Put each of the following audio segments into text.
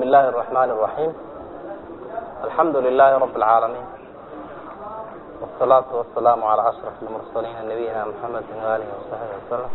الله الرحمن الرحيم الحمد لله رب العالمين والصلاة والسلام على أشرف المرسلين نبينا محمد وآله وصحبه وسلم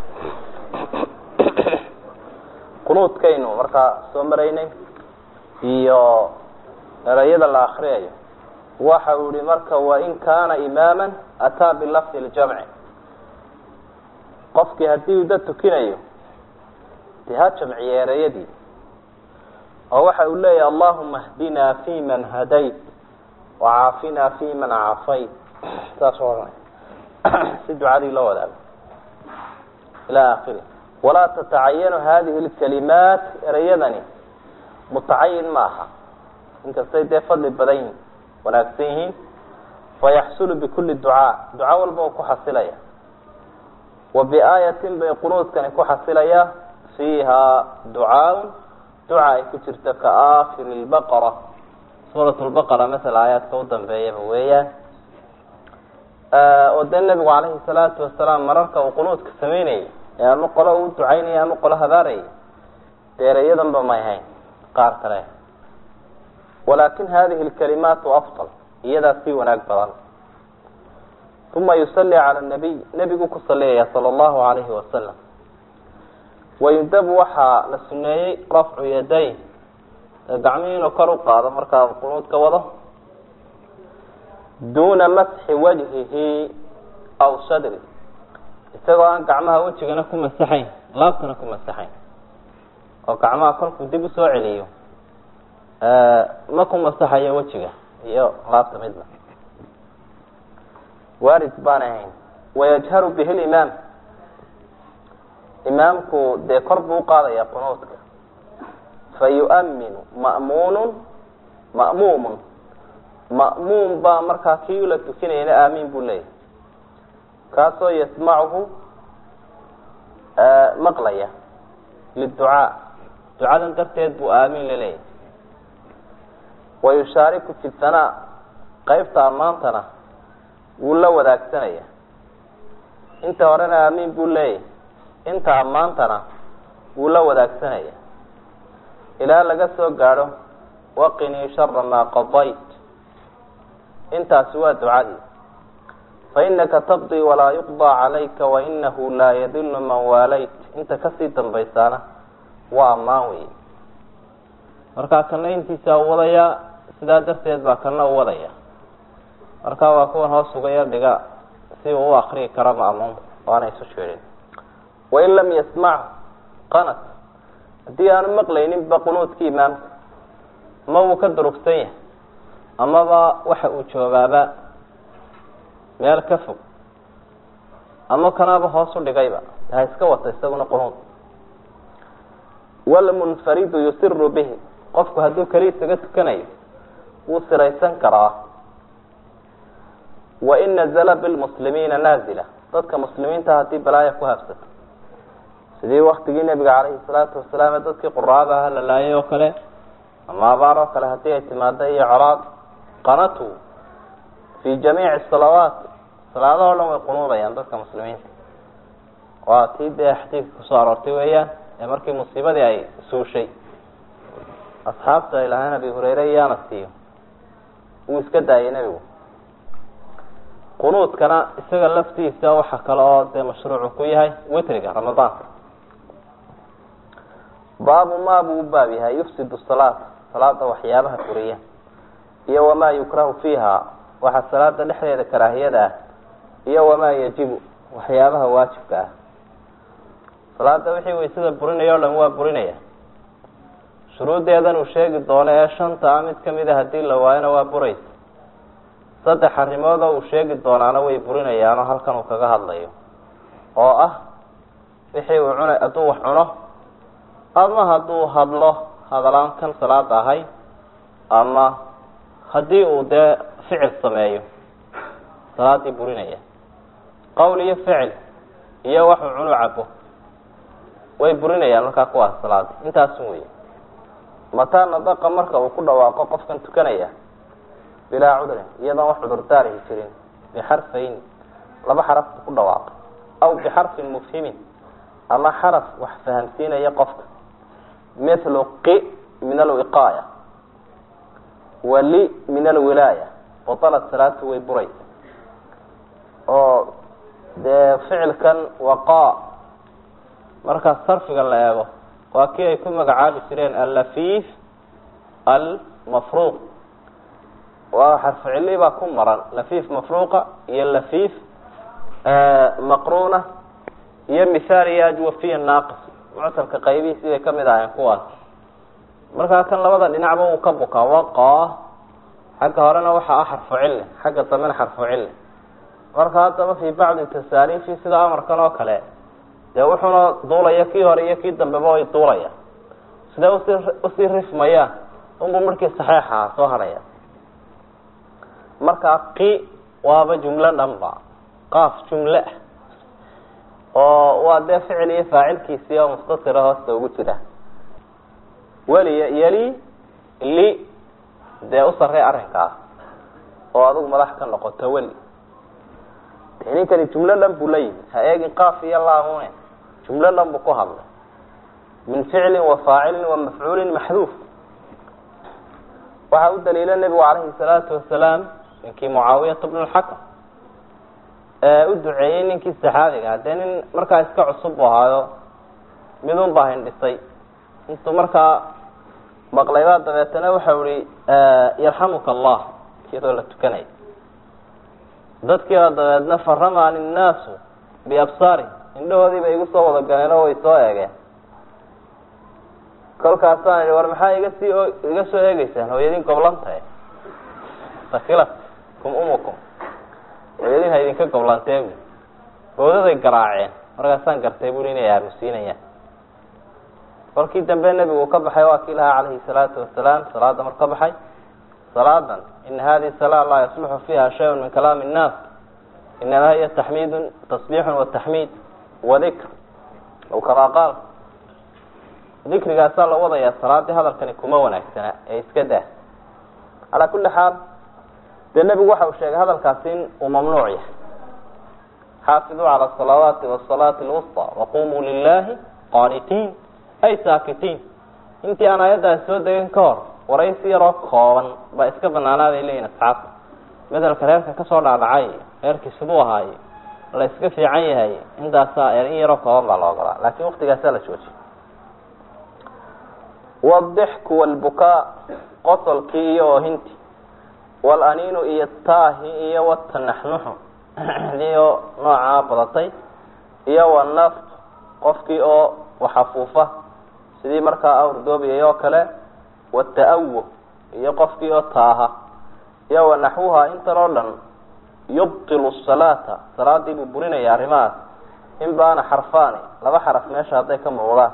qunuudkaynu markaa soo maraynay iyo erayada la akriyayo waxa uu yihi marka wain kaana imaama ataa bilafdi ljamci qofkii haddii uu dad tukinayo dee ha jamciye erayadii oo waxa uu leeyahy allahuma hdinaa fi man hadayt wacaafinaa fi man cafayt saas ohanay si ducadii loo wadaago ila akiri walaa tatacayanu hadihi lkalimaat erayadani mutacayin ma aha inkastay dee fadli badan yihin wanaagsan yihiin fayaxsulu bikuli ducaa duca walba u ku xasilaya wa biaayatin bay qunuudkani ku xasilaya fiiha ducaaun duca ay ku jirta ka aakiri lbaqara suurat lbaqara masala aayaadka u dambeeyaba weeyaan oo dee nabigu calayhi salaatu wasalaam mararka uu qunuudka sameynayay ee ama qolo uu ducaynaya ama qolo habaaraya deerayadanba may hayn qaar kale walakin hadihi lkalimaatu afdal iyadaa sii wanaag badan uma yusalli cala nabiy nebigu ku saliyaya sala allahu alayhi wasalam wayundabu waxaa la suneeyey rafcu yaday gacmihii inuu kor u qaado markaa qunuudka wado duuna masxi wajhihi aw sadri isagoo aan gacmaha wejigana ku masaxayn laabtana ku masaxayn oo gacmaha kolkuu dib usoo celiyo ma ku masaxayo wejiga iyo laabta midna waarid baan ahayn wayajharu bihi limaam imaamku dee kor buu uqaadaya qunuudka fayu'minu ma'muunu ma'muumun ma'muum baa markaa kii la tukinayana aamiin buu leeyahy kaasoo yasmacuhu maqlaya liducaa ducadan darteed buu aamiin laleeyahy wayushaariku fi sanaa qeybta ammaantana wuu la wadaagsanaya inta horena aamiin buu leeyahy inta ammaantana wuu la wadaagsanaya ilaa laga soo gaadho waqinii shara maa qadayt intaasi waa ducadii fainaka taqdii walaa yuqdaa calayka wainahu laa yadilu man waalayt inta kasii dambaysaana waa ammaan wey markaa kana intiisa u wadayaa sidaa darteed baa kana u wadaya marka waa kuwan hoos uga yar dhiga si uu u akriyi karo ma'muum waana isu sheedhin wain lam yasmachu qanat haddii aanu maqlayninba qunuudki imaamka ama wuu ka durugsan yahay amaba waxa uu joogaaba meel ka fog ama kanaaba hoos u dhigayba ha iska wata isaguna qunuud walmunfaridu yusiru bihi qofku hadduu keli isaga tukanayo wuu siraysan karaa wain nazla bilmuslimiina naazila dadka muslimiinta haddii balaaya ku habsato sidii waktigii nebiga calayhi salaatu wasalaam ee dadkii quraada aha la laayay oo kale ama abaar oo kale haddii ay timaado iyo colaad qanatu fi jamiici salawaat salaadahoo dhan way qunuudayaan dadka muslimiinta waa tii dee xadiidka kusoo aroortay weeyaan ee markii musiibadii ay suushay asxaabta ay lahayn abi hureyre iyo anas iyo wuu iska daayay nebigu qunuudkana isaga laftiisa waxa kale oo dee mashruucu ku yahay witriga ramadaanka baabu ma buu u baab yahay yufsidu salaat salaada waxyaabaha furiya iyo wamaa yukrahu fiiha waxa salaada dhexdeeda karaahiyada ah iyo wamaa yajibu waxyaabaha waajibka ah salaada wixii waysada burinaya o dhan waa burinaya shuruuddeedan uu sheegi doono ee shanta a mid kamid a haddii la waayona waa buraysa saddex arrimood oo uu sheegi doonaana way burinayaanoo halkan uu kaga hadlayo oo ah wixii uu cuna hadduu wax cuno ama hadduu hadlo hadalaan kan salaada ahay ama haddii uu dee ficil sameeyo salaadii burinaya qowl iyo ficil iyo waxuu cunu cabo way burinayaan markaa kuwaas salaada intaasun wey mataa nadaqa marka uu ku dhawaaqo qofkan tukanaya bilaa cudrin iyadoon wax cudurdaarihi jirin bixarfayn laba xaraf buu ku dhawaaqay aw bixarfin mufhimin ama xaraf wax fahamsiinaya qofka mithlu qi min alwiqaaya wa li min alwilaaya batalat salaatu way buraysa oo dee ficilkan waqaa markaa sarfiga la eego waa kii ay ku magacaabi jireen allafiif almafruuq waa xarficili baa ku maran lafiif mafruuqa iyo lafiif maqruuna iyo mithaal iyo ajwafiya naaqis muctalka qaybihiisii bay kamid ahayn kuwaas markaa kan labada dhinacba wuu ka bukaa waqaa xagga horena waxaa ah xarfu cille xagga dambena xarfu cille marka haddaba fii bacdi tasaariifi sida amarkan oo kale dee wuxuuna duulaya kii hore iyo kii dambeba way duulaya sidee usi usii rifmayaan unbuu markii saxeixaha soo hadhaya markaa qi waaba jumlo dhanba qaaf jumle ah oo waa dee ficil iyo faacilkiisii oo mustatira hoosta ugu jira weliya yeli li dee u sarrey arrinkaas oo adigu madax ka noqoto weli ninkani jumlo dhan buu la yimid ha eegin qaaf iyo laamune jumlo dhan buu ku hadlay min ficlin wa faacilin wa mafcuulin maxduuf waxaa u daliila nebigu calayhi salaatu wasalaam ninkii mucaawiyata bnu lxakam ee u duceeyey ninkii saxaabiga dee nin markaa iska cusub bu ahaayo midun baa hindhisay intuu markaa maqlaybaa dabeetana waxau ihi yarxamuka allah iyadoo la tukanaya dadkiiba dabeedna faramaan innaasu biabsaari indhahoodiiba igu soo wada galeen oo way soo eegeen kolkaasaan ihi war maxaa iga sii iga soo eegeysaan hooyadin goblantae sakilat kum umukum hooyadin ha idinka goblantee bu bawdaday garaaceen markaasaan gartay bui inay aamusiinayaan kolkii dambe nebigu ka baxay waa kii lahaa calayhi salaatu wasalaam salaada mar ka baxay salaadan ina hadihi salaa laa yasluxu fiiha shayun min kalaami innaas inamaa hiya taxmiidun tasbiixun wataxmiid wadikr aw kamaa qaal dikrigaasaa la wadayaa salaadii hadalkani kuma wanaagsana ee iska daa calaa kulli xaal dee nebigu waxa uu sheegay hadalkaasi in uu mamnuuc yahay xaafiduu cala asalawaati wasalaati alwusta waqumuu lilahi qaanitiin ay saakitiin intii aan aayaddaasi soo degan ka hor waraysi yaroo kooban baa iska banaanaaday leeyihin asxaabta bedelka reerka kasoo dhaadhacay reerkii siduu ahaaye la iska fiican yahay intaasaa in yaroo kooban baa la ogolaa laakiin waktigaasaa la joojiyay waldixku walbukaa qosolkii iyo oohinti walaniinu iyo taahi iyo watanaxnuxu iyo noocaa badatay iyo wanaftu qofkii oo waxafuufa sidii markaa awrdoobiyay oo kale wata-awuh iyo qofkii oo taaha iyo wanaxwuha intan oo dhan yubtilu salaata salaadii buu burinaya arrimahaas in baana xarfaani laba xaraf meesha hadday ka muuqdaan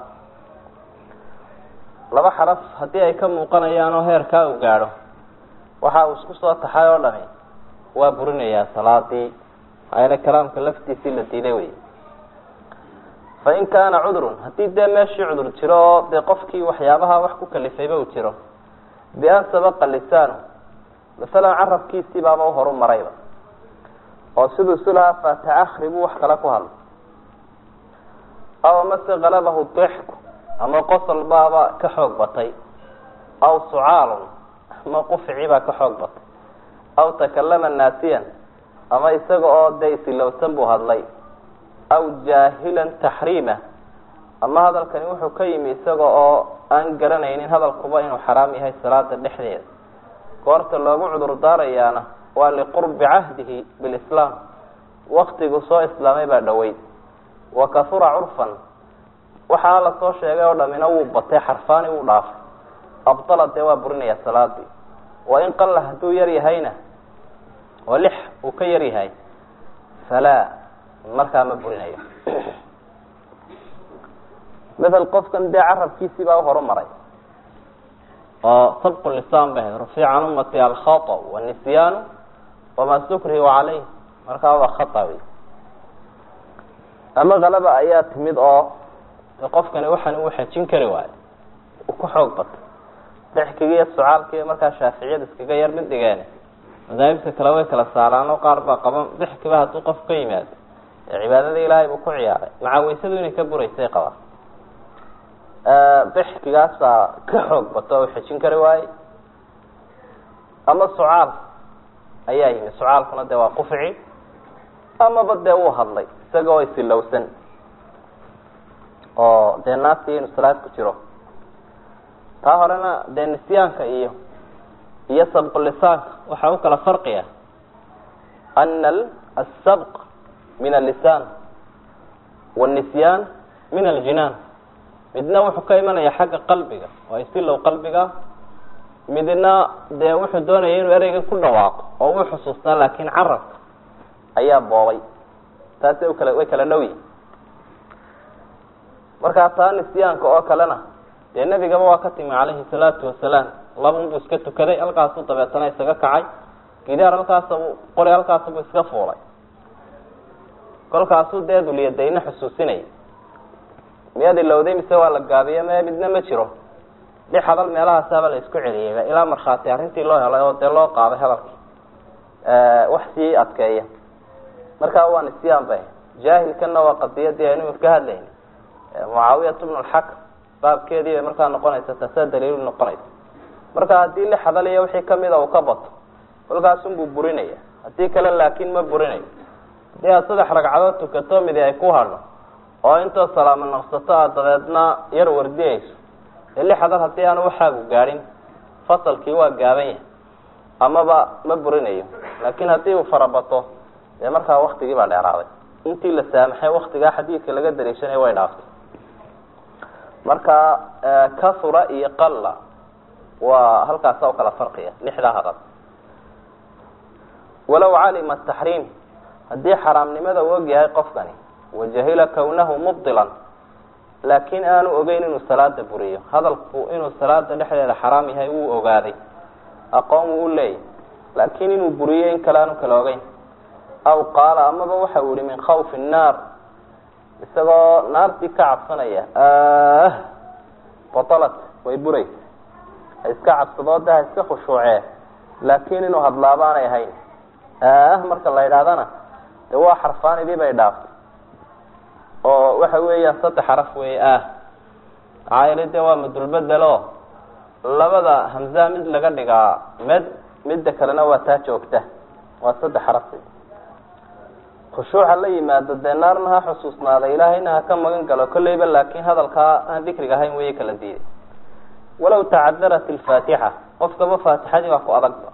laba xaraf haddii ay ka muuqanayaan oo heerkaa uu gaadho waxa uu isku soo taxay oo dhami waa burinayaa salaadii ayna kalaamka laftiisii la diiday wey fa in kaana cudrun haddii dee meeshii cudur jiro oo dee qofkii waxyaabaha wax ku kalifayba uu jiro bi-an sabaqa lisaanu masalan carabkiisii baaba u horu marayba oo siduu isu lahaa faataakri buu wax kale ku hadlay aw amase kalabahu dixku ama qosol baaba ka xoog batay aw sucaalun ama qufici baa ka xoog batay aw takalama naasiyan ama isaga oo dee isilowsan buu hadlay aw jaahilan taxriima ama hadalkani wuxuu ka yimi isaga oo aan garanaynin hadalkuba inuu xaraam yahay salaada dhexdeeda goorta loogu cudur daarayaana waa liqurbi cahdihi bilislaam waktigu soo islaamay baa dhoweyd wa kahura curfan waxaa la soo sheegay oo dhamina wuu batay xarfaani wuu dhaafay abdala dee waa burinaya salaadii wa in qalla hadduu yar yahayna oo lix uu ka yar yahay falaa markaa ma burinayo mael qofkan dee carabkiisii baa uhoru maray oo sabqu lisaan ba ahayd rufiica can ummati alkhata wanisyaanu wamaa sukrihu caleyh markaa waa khata wey ama kalaba ayaa timid oo qofkani waxaan uu xejin kari waayo uu ku xoog batay dexkiga iyo sucaalkiiyo markaa shaaficiyada iskaga yar mid dhigeen madaahibta kale way kala saaraan oo qaar baa qaban dexkiba hadduu qof ka yimaado ee cibaadada ilaahay buu ku ciyaaray maca weysadu inay ka buraysay qabaa dixkigaasaa ka xoog bato o xejin kari waaye ama sucaal ayaa yimi sucaalkuna dee waa qufici amaba dee uu hadlay isagoo isilowsan oo dee naasi inuu salaad ku jiro taa horena dee nisyaanka iyo iyo sabqulisaanka waxaa u kala farqiya ana asabq min allisaan wاnisyaan min aljinaan midna wuxuu ka imanaya xagga qalbiga waa isilow qalbiga midna dee wuxuu doonaya inuu ereyga ku dhawaaqo oo uu xusuustaa laakin carabka ayaa boobay taasi kala way kala dhow yihin markaa taa nisyaanka oo kalena dee nebigaba waa ka timi calayhi salaatu wasalaam labanbuu iska tukaday halkaasu dabeetana isaga kacay gidaar halkaasabu qori halkaasabuu iska fuulay kolkaasuu dee dulyadayna xusuusinaya miyaad ilowday mise waa la gaabiye me midna ma jiro lix hadal meelahaasaaba la isku celiyeyba ilaa markhaati arrintii loo helay oo dee loo qaaday hadalkii wax sii adkeeya markaa waa nisyaan bay jaahilkana waa qadiyadii aynu ka hadlayna mucaawiyat bnu lxakm baabkeedii bay markaa noqonaysa taasaa daliilu noqonaysa marka haddii lix hadal iyo wixii kamida uu ka bato kolkaasunbuu burinaya haddii kale laakin ma burinayo haddii aad saddex ragcadood tukato midi ay ku hadho oo intoo salaamo naqsato aad dabeedna yar wardiyayso ee lix hadal haddii aanu waxaagu gaadhin fasalkii waa gaaban yahay amaba ma burinayo laakin haddii uu farabato dee markaa waktigii baa dheeraaday intii la saamaxay waktigaa xadiidka laga dariishanaya way dhaaftay marka kahura iyo qalla waa halkaasa u kala farqiya lixdaa hadal walow calima taxriim haddii xaraamnimada u og yahay qofkani wajahila kawnahu mubdilan laakin aanu ogeyn inuu salaada buriyo hadalku inuu salaada dhexdeeda xaraam yahay wuu ogaaday aqoon wuu u leeyahy laakin inuu buriyo in kale aanu kala ogeyn aw qaala amaba waxa uu yihi min khawfi nnaar isagoo naartii ka cabsanaya ah batalat way buraysa ha iska cabsadooda ha iska khushuucee laakin inuu hadlaaba aanay ahayn ah marka la yidhahdana de waa xarfaanidii bay dhaaftay oo waxa weeyaan saddex xaraf weeye ah maxaa yeelay de waa madulbedelo labada hamzaa mid laga dhigaa med midda kalena waa taa joogta waa saddex xaraf khushuuca la yimaado dee naarna ha xusuusnaada ilaahayna ha ka magan galo kolleyba laakin hadalkaa aan dikriga ahayn weye kala diiday walaw tacadarat ilfaatixa qofkaba faatixadii baa ku adagba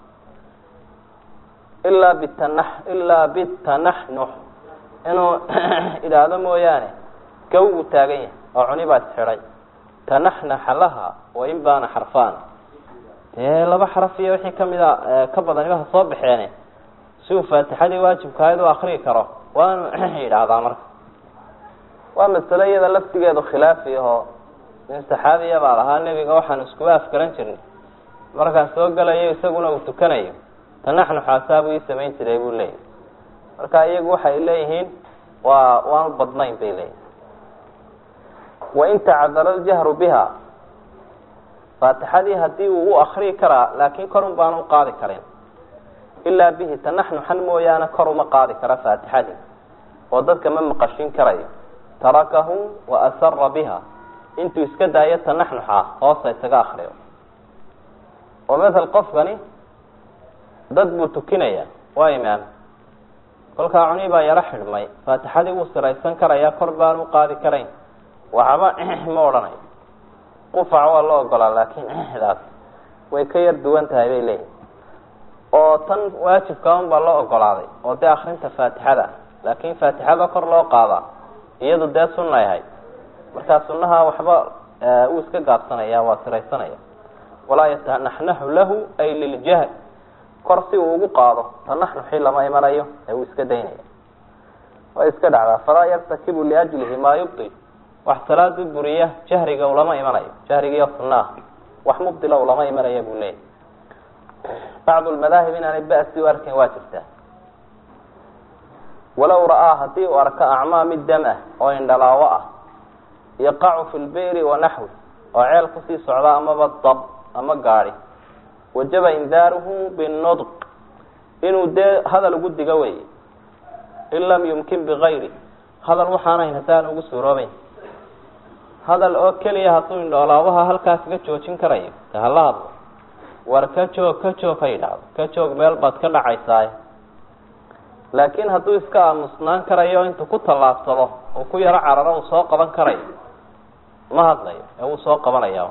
ilaa bitana ilaa bitanaxnux inuu idhaahdo mooyaane gaw uu taagan yahay oo cuni baa isxidhay tanaxnaxa laha wain baana xarfaana dee laba xaraf iyo wixii kamida ka badaniba ha soo baxeene si uu faatixadii waajibka ahayd u akriyi karo waanu yidhaahdaa marka waa masalo iyada laftigeedu khilaafi ahoo nin saxaabiya baa lahaa nebiga waxaan iskuba afgaran jirnay markaan soo gelayo isaguna uu tukanayo tanaxnuxaasaabuu ii samayn jiray buu leeyahy marka iyagu waxay leeyihiin waa waanu badnayn bay leeyihin wain tacadara ljahru biha faatixadii hadii uu u akriyi karaa laakin korun baanu uqaadi karin ilaa bihi tanaxnuxan mooyaane kor uma qaadi kara faatixadii oo dadka ma maqashin karayo tarakahu wa asara biha intuu iska daayo tanaxnuxa hoosa isaga akriyo oo mathal qofkani dad buu tukinaya waa imaam kolkaa cuni baa yaro xidhmay faatixadii wuu siraysan karaya kor baan u qaadi karayn waxba ma odhanayo qufac waa la ogolaa laakin daas way ka yar duwan tahay bay leeyihin oo tan waajibka un baa loo ogolaaday oo dee akrinta faatixada laakin faatixada kor loo qaadaa iyadu dee sunay ahayd markaa sunaha waxba uu iska gaabsanaya waa siraysanaya walaa yatanaxnaxu lahu ay liljahl kor si uu ugu qaado tanaxnuxii lama imanayo ee uu iska daynaya way iska dhacdaa falaa yartakibu liajlihi maa yubdil wax salaadu buriya jahriga ulama imanayo jahrigiiyo sunnaah wax mubdila ulama imanaya buu leeyahy bacdu lmadaahib inaanay ba'si u arkayn waa jirtaa walow ra'aa haddii uu arko acmaa mid dam ah oo indhalaawo ah yaqacu fi lbeyri wanaxwi oo ceel kusii socda amaba dab ama gaadi wajaba indaaruhu binudq inuu dee hadal ugu digo wey in lam yumkin bigayri hadal waxaanayn haddaan ugu suuroobeyn hadal oo keliya hadduu indhoolaabaha halkaa kaga joojin karayo de hala hadlo war ka joog ka joog ha yidhaahdo ka joog meel baad ka dhacaysaay laakiin hadduu iska aamusnaan karayo intuu ku tallaabsado oo ku yaro cararo uu soo qaban karayo ma hadlayo ee wuu soo qabanaya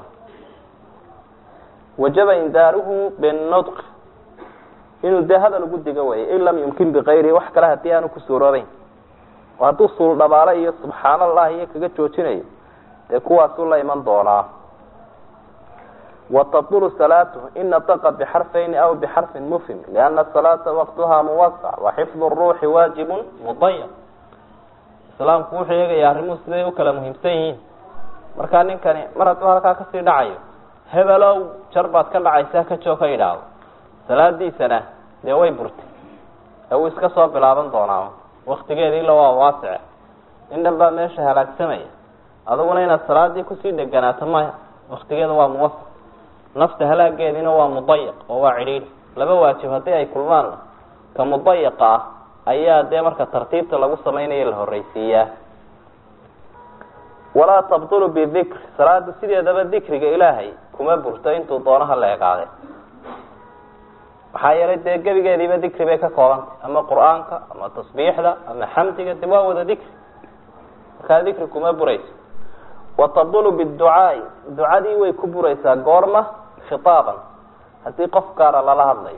wajaba indaaruhu binudq inuu dee hadal ugu digo weeye in lam yumkin bikayrihi wax kale haddii aanu ku suuroobeyn oo hadduu suul dhabaale iyo subxaan allah iyo kaga joojinayo dee kuwaasuu la iman doonaa وتبطل صلاaته in نطق بxرفين أو بxرف مفهم لأن الصلاaة وqتha موسع وحفظ الروح واaجب مضيق iسلامku wuxuu eegaya arrimuhu siday ukala muhiimsan yihiin markaa ninkani mar hadduu halkaa kasii dhacayo hebelow jar baad ka dhacaysaa ka joog ka yidhaahdo salaadiisana dee way burtay ee uu iska soo bilaaban doonaa waktigeediila waa waasice in dhan baa meesha halaagsamaya aduguna inaad salaadii kusii deganaato maya waktigeeda waa muwasc nafta halaageediina waa mudayiq oo waa cidhiidhi laba waajib haddii ay kulmaanna ka mudayiqa ah ayaa dee marka tartiibta lagu samaynayo la horreysiiyaa walaa tabtulu bidikr salaada sideedaba dikriga ilaahay kuma burto intuu doonaha la egaade maxaa yeelay dee gebigeediiba dikri bay ka koobantay ama qur-aanka ama tasbiixda ama xamdiga de waa wada dikri markaa dikri kuma burayso watabdulu biducaai ducadii way ku buraysaa goorma khitaaban haddii qof gaara lala hadlayo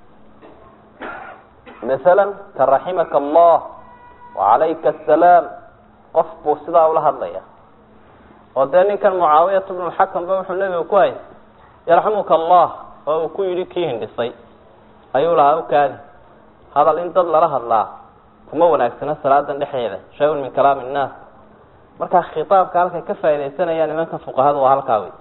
masalan ka raximaka allah wacalayka asalaam qof buu sidaa ula hadlaya oo dee ninkan mucaawiyat bnu lxakam ba wuxuu nebiga ku hayay yarxamuka allah oo uu ku yidhi kii hindhisay ayuu lahaa ukaadi hadal in dad lala hadlaa kuma wanaagsana salaadan dhexdeeda shay-un min kalaami innaas markaa khitaabka halkay ka faaidaysanayaan nimanka fuqahada waa halkaa wey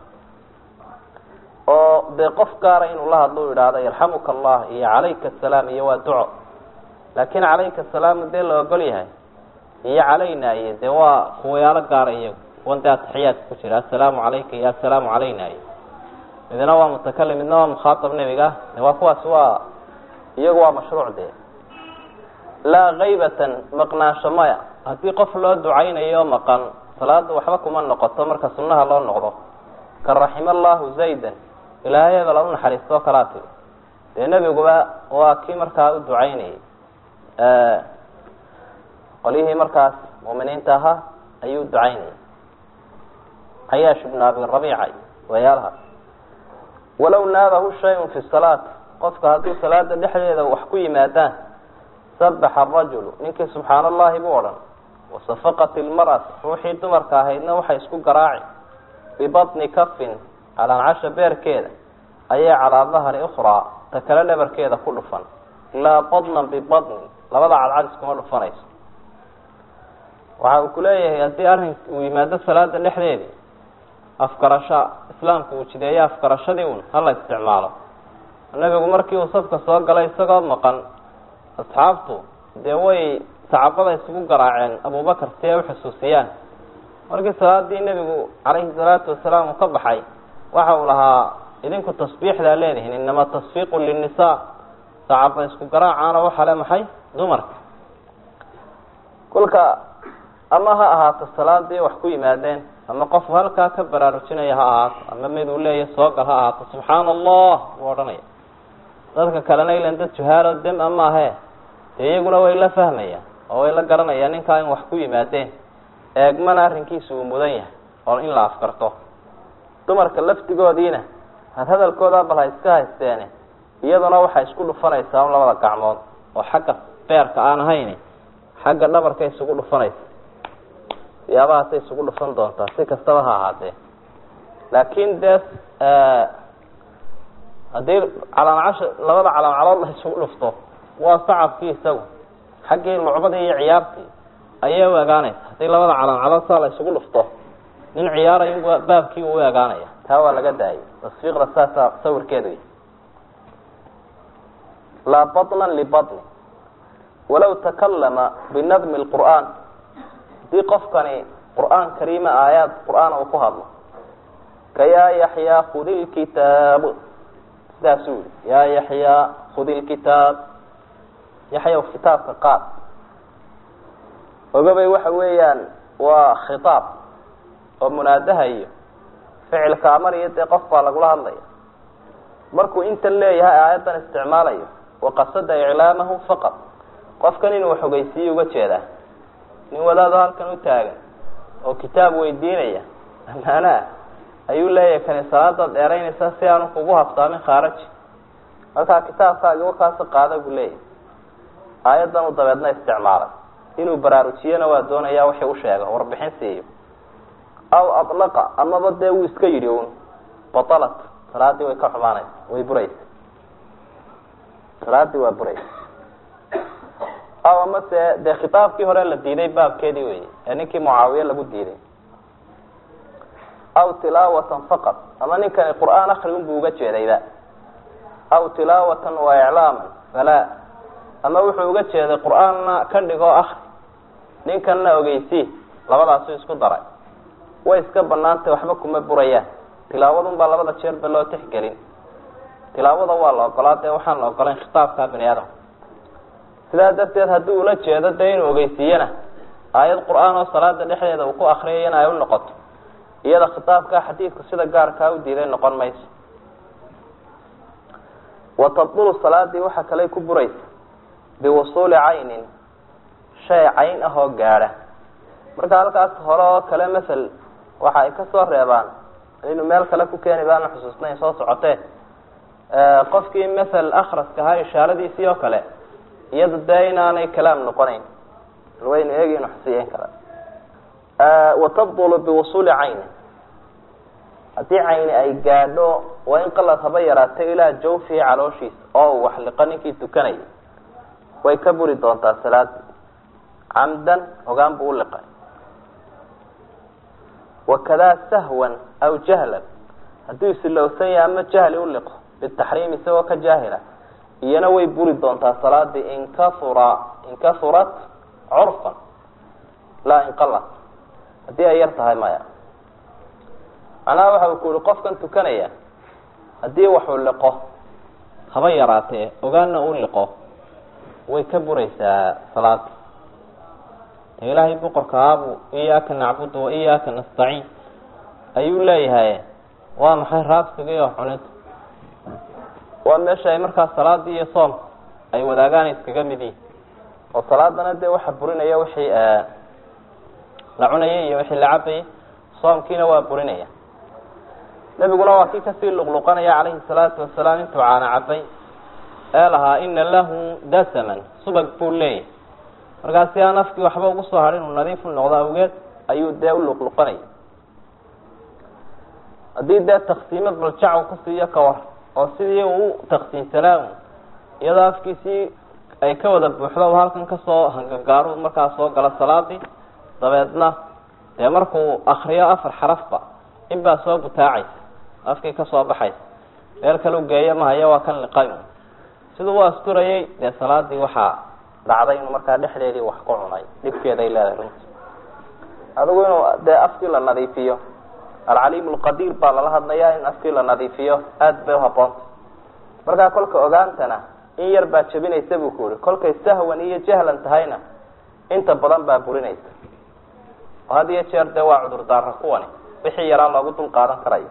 oo dee qof gaara inuu la hadlo u idhaahdo yarxamuka allah iyo calayka asalaam iyo waa duco laakin calayka asalaamu dee la ogol yahay iyo calayna iyo dee waa kuwayaalo gaara iyagu kuwan dee ataxiyaadka ku jira assalaamu calayka iyo assalaamu calayna iyo midna waa mutakalim midna waa mukhaatab nebiga de waa kuwaasi waa iyagu waa mashruuc dee laa kaybatan maqnaansho maya haddii qof loo ducaynayo maqan salaada waxba kuma noqoto marka sunnaha loo noqdo ka raxima allahu zaydan ilaahay hebel u naxariistoo kalaa tiri dee nebiguba waa kii markaa u ducaynayay qolyihii markaas mu'miniinta ahaa ayuu ducaynayay cayaash ibnu abi rabiica wayaalaha walow naabahu shayun fi salaat qofka hadduu salaada dhexdeeda wax ku yimaadaan sabaxa arajulu ninkii subxaan allahi buu odhan wasafaqat ilmar'at ruuxii dumarka ahaydna waxay isku garaaci bibatni kafin calaancasha beerkeeda ayay calaa dahri ukhraa ta kale dhabarkeeda ku dhufan laa badnan bibatnin labada cadcad iskuma dhufanayso waxa uu ku leeyahay haddii arrin uu yimaado salaada dhexdeedii afgarasho islaamku uu jideeyo afgarashadii un hala isticmaalo nabigu markii uu safka soo galay isagoo maqan asxaabtu dee way sacabada isugu garaaceen abubakar si ay uxusuusiyaan markii salaadii nebigu calayhi salaatu wasalaam uu ka baxay waxa uu lahaa idinku tasbiixdaa leedihiin inama tasfiiqu linnisaa sacaba isku garaacaana waxaa le maxay dumarka kolka ama ha ahaato salaadii wax ku yimaadeen ama qofu halkaa ka baraarujinaya ha ahaato ama mid uu leeya soogal ha ahaato subxaana allah buu odhanaya dadka kalena ilan dad juhaalo dem a maahe dee iyaguna way la fahmayaan oo way la garanayaan ninkaa in wax ku yimaadeen eegmana arrinkiisa uu mudan yahay oo in la afkarto dumarka laftigoodiina had hadalkooda bal ha iska haysteene iyaduna waxay isku dhufanaysaa un labada gacmood oo xagga beerka aan ahayn xagga dhabarka isugu dhufanaysa siyaabahaasay isugu dhufan doontaa si kastaba ha ahaatee laakiin dee haddii calaancasha labada calaancalood la isugu dhufto waa sacabkii isagu xaggii lucbadii iyo ciyaartii ayay u egaanaysa haddii labada calaancalood saa la isugu dhufto nin ciyaarayo baabkii uu u egaanaya taa waa laga daayay tasfiiqda saasaa sawirkeedu y laa baطna libaطni walaw takalama binadmi اlqur'aan haddii qofkani qur'aan kariima aayaad qur'aan uu ku hadlo ka yaa yaxyaa khudi lkitaab sidaasuu yihi yaa yaxyaa khudi lkitaab yaxyaw kitaabka qaad ogabay waxa weeyaan waa khitaab oo munaadaha iyo ficilka amariyo dee qof baa lagula hadlaya markuu intan leeyahay aayaddan isticmaalayo waqasada iclaamahu faqad qofkan inuu xogeysiiyo uga jeedaa nin wadaado halkan u taagan oo kitaab weydiinaya amaanaa ayuu leeyahay kani salaadaad dheeraynaysaa si aanu kugu haftaamin khaaraji markaa kitaabkaagi wakaasi qaada buu leeyahay aayaddan u dabeedna isticmaalay inuu baraarujiyana waa doonaya wixii u sheega warbixin siiyo aw alaqa amaba dee wuu iska yidhi un batalat salaadii way ka xumaanaysa way buraysa salaadii waa buraysa aw amase dee khitaabkii hore la diiday baabkeedii wey ee ninkii mucaawiye lagu diiday aw tilaawatan faqad ama ninkani qur'aan akri unbuu uga jeedayba aw tilaawatan wa iclaaman falaa ama wuxuu uga jeeday qur'aanna ka dhigoo akri ninkanna ogeysii labadaasu isku daray way iska banaantay waxba kuma burayaan tilaawadun baa labada jeerba loo tixgelin tilaawada waa la ogolaa dee waxaan la ogolayn khitaabka bini aadam sidaa darteed haddii ula jeedo dee inuu ogeysiiyana aayad qur-aan oo salaada dhexdeeda uu ku akriyay in ay u noqoto iyada khitaabka xadiidku sida gaarkaa u diiday noqon mayso wa tabdulu salaadii waxaa kaley ku buraysa biwusuuli caynin shay cayn ah oo gaadha marka halkaas hore oo kale masel waxa ay kasoo reebaan inu meel kale ku keeni baana xusuusnayn soo socotee qofkii masel akraska ahaa ishaaradiisii oo kale iyada dee inaanay kalaam noqonayn waynu eegi inu xusiyeyn kara wa tabdulu biwusuuli caynin haddii cayni ay gaadho waa in qalad haba yaraatay ilaa jawfihi calooshiisa oo uu waxliqo ninkii tukanayay way ka buri doontaa salaadii camdan hogaan buu uliqay wakadaa sahwan aw jahlan hadduu isilowsan yahay ama jahli uliqo bitaxriim isagoo ka jaahila iyana way buri doontaa salaadii inkahura inkahurat curfan laa inqalat haddii ay yar tahay maya macnaha waxa uu ku yihi qofkan tukanaya haddii waxuu liqo haba yaraatee ogaanna uu liqo way ka buraysaa salaada ilaahay boqorka aabuu iyaaka nacbudu wa iyaaka nastaciin ayuu leeyahay waa maxay raabsiga iyo cunida waa meesha ay markaa salaadii iyo soomka ay wadaagaan iskaga mid yihin oo salaadana dee waxa burinaya wixii la cunayay iyo wixii la cabayay soomkiina waa burinaya nebiguna waa kii kasii luqluqanaya calayhi salaatu wasalaam intuu caana cabay ee lahaa ina lahu dasaman subag buu leeyahay markaa si aan afkii waxba ugu soo hadhin uu nadiifu noqdo awgeed ayuu dee u luqluqanaya haddii dee taksiimo baljac uu ku siiyo kawar oo sidii uu taksiinsanaa iyadoo afkiisii ay ka wada buuxdo u halkan kasoo hangagaaru markaa soo galo salaadii dabeedna dee markuu akriyo afar xarafba in baa soo butaacaysa afkii kasoo baxaysa meel kale u geeyo mahayo waa kan liqay siduu u asturayay dee salaadii waxaa dhacday inuu markaa dhexdeedii wax ku cunay dhibkeeday leedahay runti adigu inuu dee afkii la nadiifiyo alcaliim alqadiir baa lala hadlayaa in afkii la nadiifiyo aada bay uhaboonta markaa kolka ogaantana in yar baa jebinaysa buu ku yihi kolkay sahwan iyo jahlan tahayna inta badan baa burinaysa oo had iyo jeer dee waa cudurdaara kuwani wixii yaraa loogu dul qaadan karayo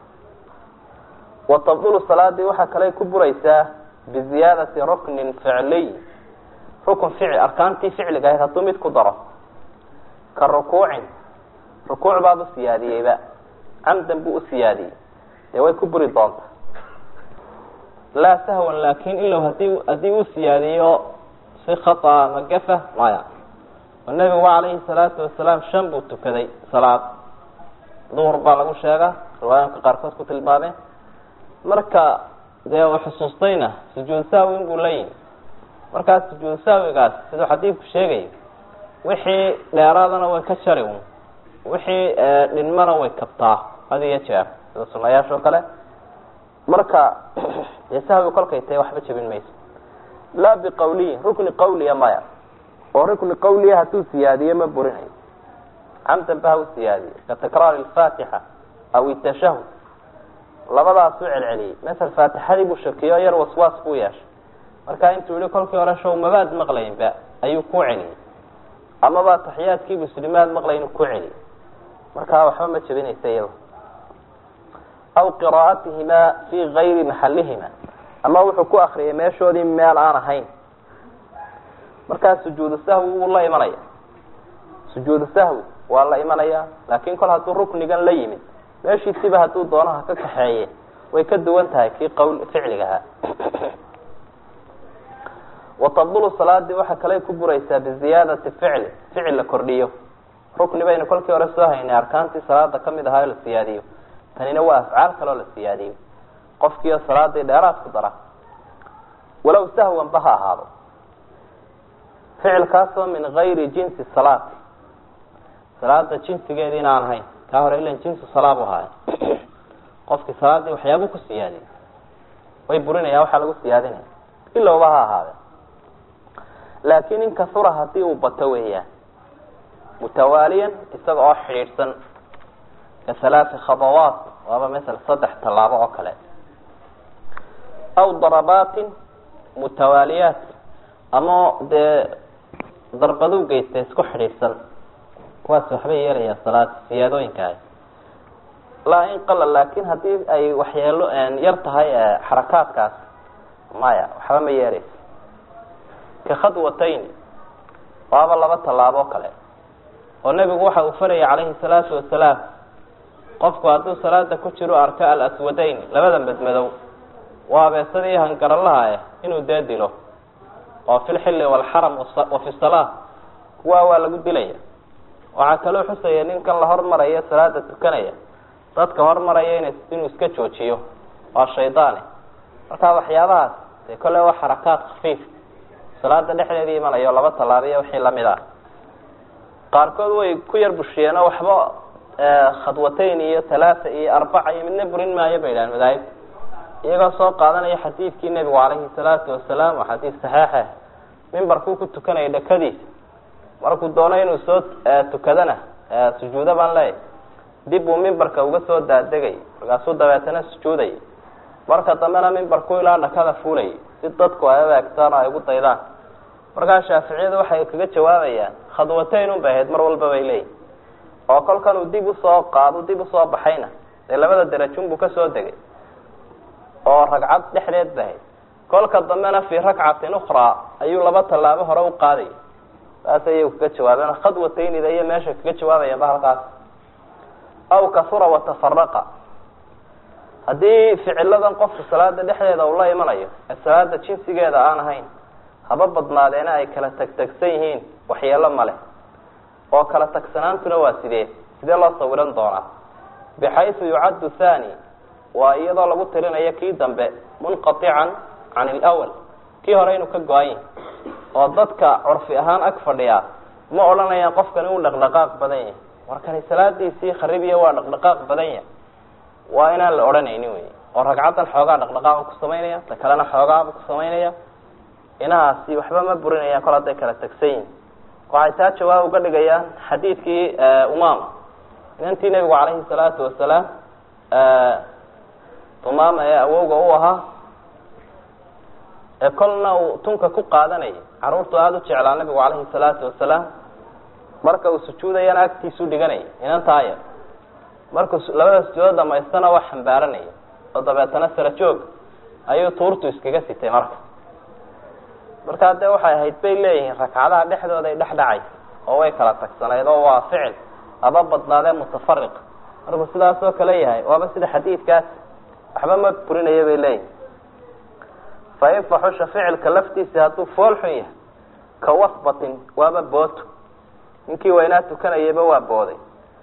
wa tabdulu salaadii waxaa kale ku buraysaa biziyaadati ruknin ficliy rukun ficil arkaantii ficliga ahayd hadduu mid ku daro ka rukuucin rukuuc baad u siyaadiyeyba camdan buu u siyaadiyey dee way ku buri doontaa laa sahwan laakin ilow hadii haddii uu siyaadiyo si khata ama gafa maya oo nebigu calayhi salaatu wasalaam shan buu tukaday salaad duhur baa lagu sheegaa riwaayanka qaarkood ku tilmaameen marka dee uu xusuustayna sujuud saawin buu la yimi markaa sujuud saawigaas siduu xadiidku sheegayo wixii dheeraadana way ka jari un wixii dhinmana way kabtaa had iyo jeer sida sunayaasha oo kale marka dee sahwi kolkay tahay waxba jebin mayso laa biqawliyin rukni qawliya maya oo rukni qawliya hadduu siyaadiyo ma burinayo camdan ba ha u siyaadiyo ka takraari alfaatixa aw itashahud labadaasuu celceliyey masel faatixadii buu shakiyo yar waswaas buu yeeshay markaa intuu yihi kolkii hore show mabaad maqlaynba ayuu ku celiyey amaba taxiyaadkii muslimaad maqlayn ku celiyey markaa waxba ma jebinaysa iyado aw qiraa'atihimaa fii gayri maxalihima ama wuxuu ku akriyay meeshoodii meel aan ahayn markaa sujuudu sahwi wuu la imanaya sujuudu sahwi waa la imanaya laakin kol hadduu ruknigan la yimid meeshiisiba hadduu doonaha ka kaxeeye way ka duwan tahay kii qawl ficligahaa watabdulu salaadii waxa kale ku buraysaa biziyaadati ficli ficil la kordhiyo rukni baynu kolkii hore soo haynay arkaantii salaada kamid ahaa oo la siyaadiyo tanina waa afcaal kaleo la siyaadiyo qofkiio salaadii dheeraad ku dara walow sahwan ba ha ahaado ficilkaasoo min gayri jinsi salaati salaada jinsigeedi in aan ahayn kaa hore ilan jinsu salaa bu ahaay qofkii salaadii waxyaabuu ku siyaadiy way burinaya waxaa lagu siyaadinaya ilowba ha ahaade laakin in kasura hadii uu bato weeyaan mutawaaliyan isaga oo xidhiidhsan ka halaati khadawaat waaba masel saddex tallaabo oo kale aw darabaatin mutawaaliyaat ama dee darbaduu geysta isku xidhiidhsan kuwaas waxbay yeelayaa salaad siyaadooyinkaah laa in qala laakin hadii ay waxyeelo yar tahay xarakaadkaas maya waxba ma yeeleysa ka khadwatayn waaba laba tallaabo o kale oo nebigu waxa uu farayay calayhi salaatu wasalaam qofku hadduu salaada ku jiro arka alaswadayn labada madmadow waa abeesadii hangaralaha eh inuu dee dilo oo fi lxilli walxaram wa fi salaa kuwaa waa lagu dilaya waxaa kaloo xusaya ninkan la hormaraya salaada tukanaya dadka hormaraya in inuu iska joojiyo waa shaydaane marka waxyaabahaas dee kolle waa xarakaat khafiif salaada dhexdeeda imanayo laba tallaabiya wixii lamid ah qaarkood way ku yar bushiyeen oo waxba khadwatayn iyo talaata iyo arbaca iyo midna burin maayo bay idhahan madaahibta iyagoo soo qaadanaya xadiidkii nebigu calayhi salaatu wasalaam oo xadiis saxeexeh mimbarkuu ku tukanaya dhakadiisa markuu doono inuu soo tukadana sujuudo baan leeyahy dib uu mimbarka uga soo daadegay markaasuu dabeetana sujuuday marka dambena mimbarku ilaa dhakada fuulayay si dadku ay adeegtaan oo ay ugu daydaan markaa shaaficiyadu waxay kaga jawaabayaan khadwatayn un bay ahayd mar walba bay leeyihin oo kolkan uu dib usoo qaado dib usoo baxayna dee labada derajun buu kasoo degay oo ragcad dhexdeed bay ahayd kolka dambena fii rakcatin ukhraa ayuu laba tallaabo hore u qaadayay saas ayay kaga jawaabeen khadwataynida iyo meesha kaga jawaabayaanba halkaas aw kasura watafaraqa haddii ficiladan qofku salaada dhexdeeda uu la imanayo ee salaada jinsigeeda aan ahayn haba badnaadeena ay kala tagtagsan yihiin waxyeelo male oo kala tagsanaantuna waa sidee sidee loo sawiran doonaa bixaysu yucaddu thani waa iyadoo lagu tirinayo kii dambe munqatican can ilawal kii hore inuu ka go-an yahi oo dadka curfi ahaan ag fadhiyaa ma odhanayaan qofkan uu dhaqdhaqaaq badan yahay markani salaadiisii kharibiya waa dhaqdhaqaaq badan yahay waa inaan la odhanaynin wey oo ragcaddan xoogaa dhaqdhaqaaqa ku samaynaya ta kalena xoogaaba ku samaynaya inahaasi waxba ma burinayaan kol hadday kala tagsan yihin waxay taa jawaab uga dhigayaan xadiidkii umama inantii nebigu calayhi salaatu wasalaam umama ee awowga u ahaa ee kolna uu tunka ku qaadanayay carruurtu aada u jeclaa nabigu calayhi salaatu wasalaam marka uu sujuudayana agtiisu dhiganayay inantaaya markuu labada sujuudo dhamaystana waa xambaaranaya oo dabeetana sara joog ayuu tuurtu iskaga sitay marka markaa dee waxay ahayd bay leeyihiin ragcadaha dhexdooda ay dhex dhacay oo way kala tagsanayd oo waa ficil haba badnaadee mutafariq markuu sidaas oo kale yahay waaba sida xadiidkaas waxba ma burinaya bay leeyihin fain faxusha ficilka laftiisa hadduu fool xun yahay ka wasbatin waaba booto ninkii waynaa tukanayayba waa booday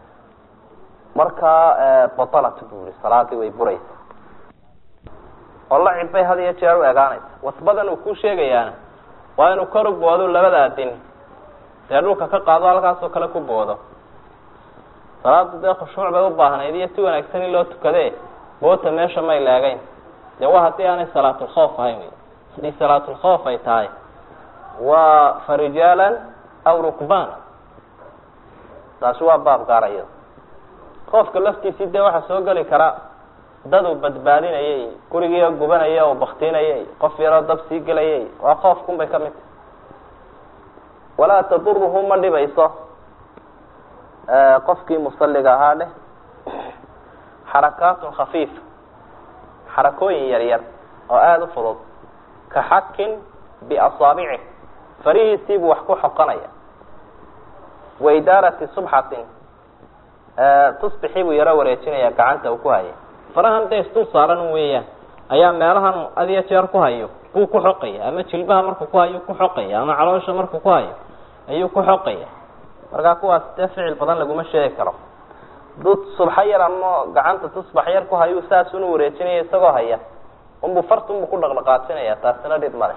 markaa batalat buu yihi salaadii way buraysa oo lacib bay had iyo jeer u egaanaysa wasbadan uu ku sheegayaana waa inuu kor u boodo labada adin dee dhulka ka qaado halkaasoo kale ku boodo salaada dee khushuuc bay u baahnayd iyo si wanaagsan in loo tukade boota meesha may leegayn dee waa haddii aanay salaatulkhoof ahayn wey haddii salaatulkhoof ay tahay waa farijaalan aw rukbana taasi waa baab gaaraya qoofka laftiisii dee waxaa soo geli kara dad uu badbaadinayay gurigii oo gubanaya oo baktinayay qof yaroo dab sii gelayay waa qoofkun bay ka mid tahay walaa taduruhu ma dhibayso qofkii musaliga ahaa dheh xarakaatun khafiifa xarakooyin yar yar oo aada u fudud ka xakin biasaabici farihiisiibuu wax ku xoqanaya wa idaarati subxatin tusbixii buu yaro wareejinaya gacanta uu ku haya farahan dee isdul saaran weeyaan ayaa meelahan adiyo jeer ku hayo buu ku xoqaya ama jilbaha markuu ku hayo ku xoqaya ama caloosha markuu ku hayo ayuu ku xoqaya markaa kuwaas dee ficil badan laguma sheegi karo dud subxa yar ama gacanta tusbax yar ku hayu saasuna wareejinaya isagoo haya unbuu fartunbuu ku dhaqdhaqaajinaya taasina dhib male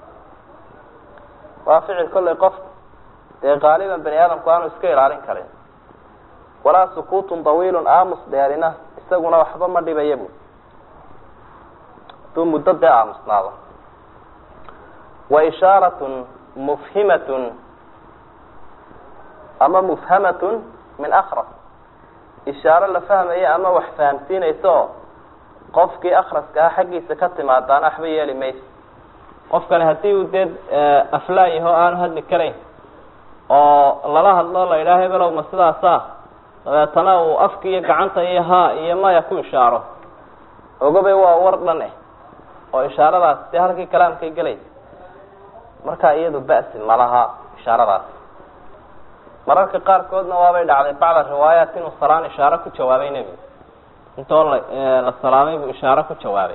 waa ficil kollay qof dee qaaliban bani aadamku aanu iska ilaalin karin walaa sukuutun dawiilun aamus dheerina isaguna waxba ma dhibaya bu haduu muddo dee aamusnaado wa ishaaratun mufhimatun ama mufhamatun min akras ishaaro la fahmaya ama wax fahamsiinaysa oo qofkii akraska ah xaggiisa ka timaadaana waxba yeeli mayso qofkani haddii uu dee aflaayaho aanu hadli karayn oo lala hadlo la yidhaha hebelow ma sidaasa dabeetana uu afka iyo gacanta iyo haa iyo maya ku ishaaro ogabe waa war dhan eh oo ishaaradaas dee halkii kalaamkay gelaysa marka iyadu ba'si malaha ishaaradaas mararka qaarkoodna waabay dhacday bacda riwaayaat inuu salaan ishaaro ku jawaabay nebigu intoo la la salaamay buu ishaaro ku jawaabay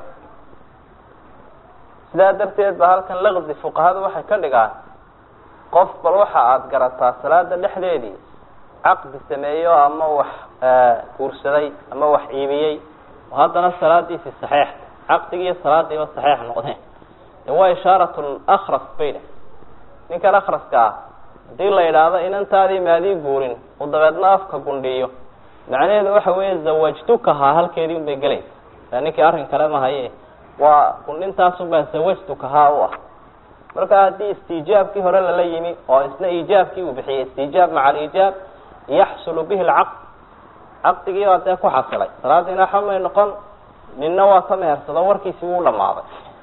sidaa darteed ba halkan laqdi fuqahadu waxay ka dhigaan qof bal waxa aada garataa salaada dhexdeedii caqdi sameeyo ama wax guursaday ama wax iibiyey oo haddana salaadiisi saxiix caqdigi iyo salaadiiba saxiix noqdeen de waa ishaarat lakras bay dheh ninkan akraska ah hadii la yidhaahdo inantaadii maadii guurin uu dabeedna afka gundhiyo macnaheedu waxa weeye zawajtukahaa halkeedii un bay gelaysa ninkii arrin kale mahaye waa gundhintaasunbaa zawajtukahaa u ah marka haddii istiijaabkii hore lala yimi oo isna iijaabkii uu bixiyey istiijaab maca aliijaab yaxsulu bihi lcaqd caqdigii baa dee ku xasilay salaadiina xamay noqon ninna waa ka mehersado warkiisi wuu dhamaaday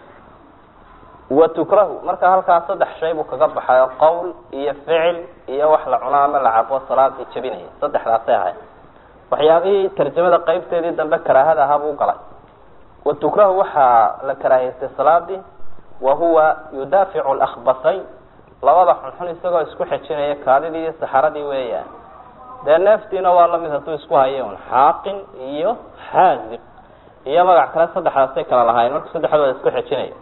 wa tukrahu marka halkaas saddex shay buu kaga baxayo qowl iyo ficil iyo wax la cuno ama la cabo salaadii jabinaya saddexdaasay ahayd waxyaabihii tarjamada qeybteedii dambe karaahada ahaa buu galay wa tukrahu waxaa la karaahiystay salaadii wa huwa yudaaficu lakbasayn labada xunxun isagoo isku xejinaya kaadidii iyo saxaradii weeyaan dee neeftiina waa lamid hadduu isku hayo un xaaqin iyo xaaziq iyo magac kale saddexdaasay kala lahaayeen marka saddexdooda isku xejinaya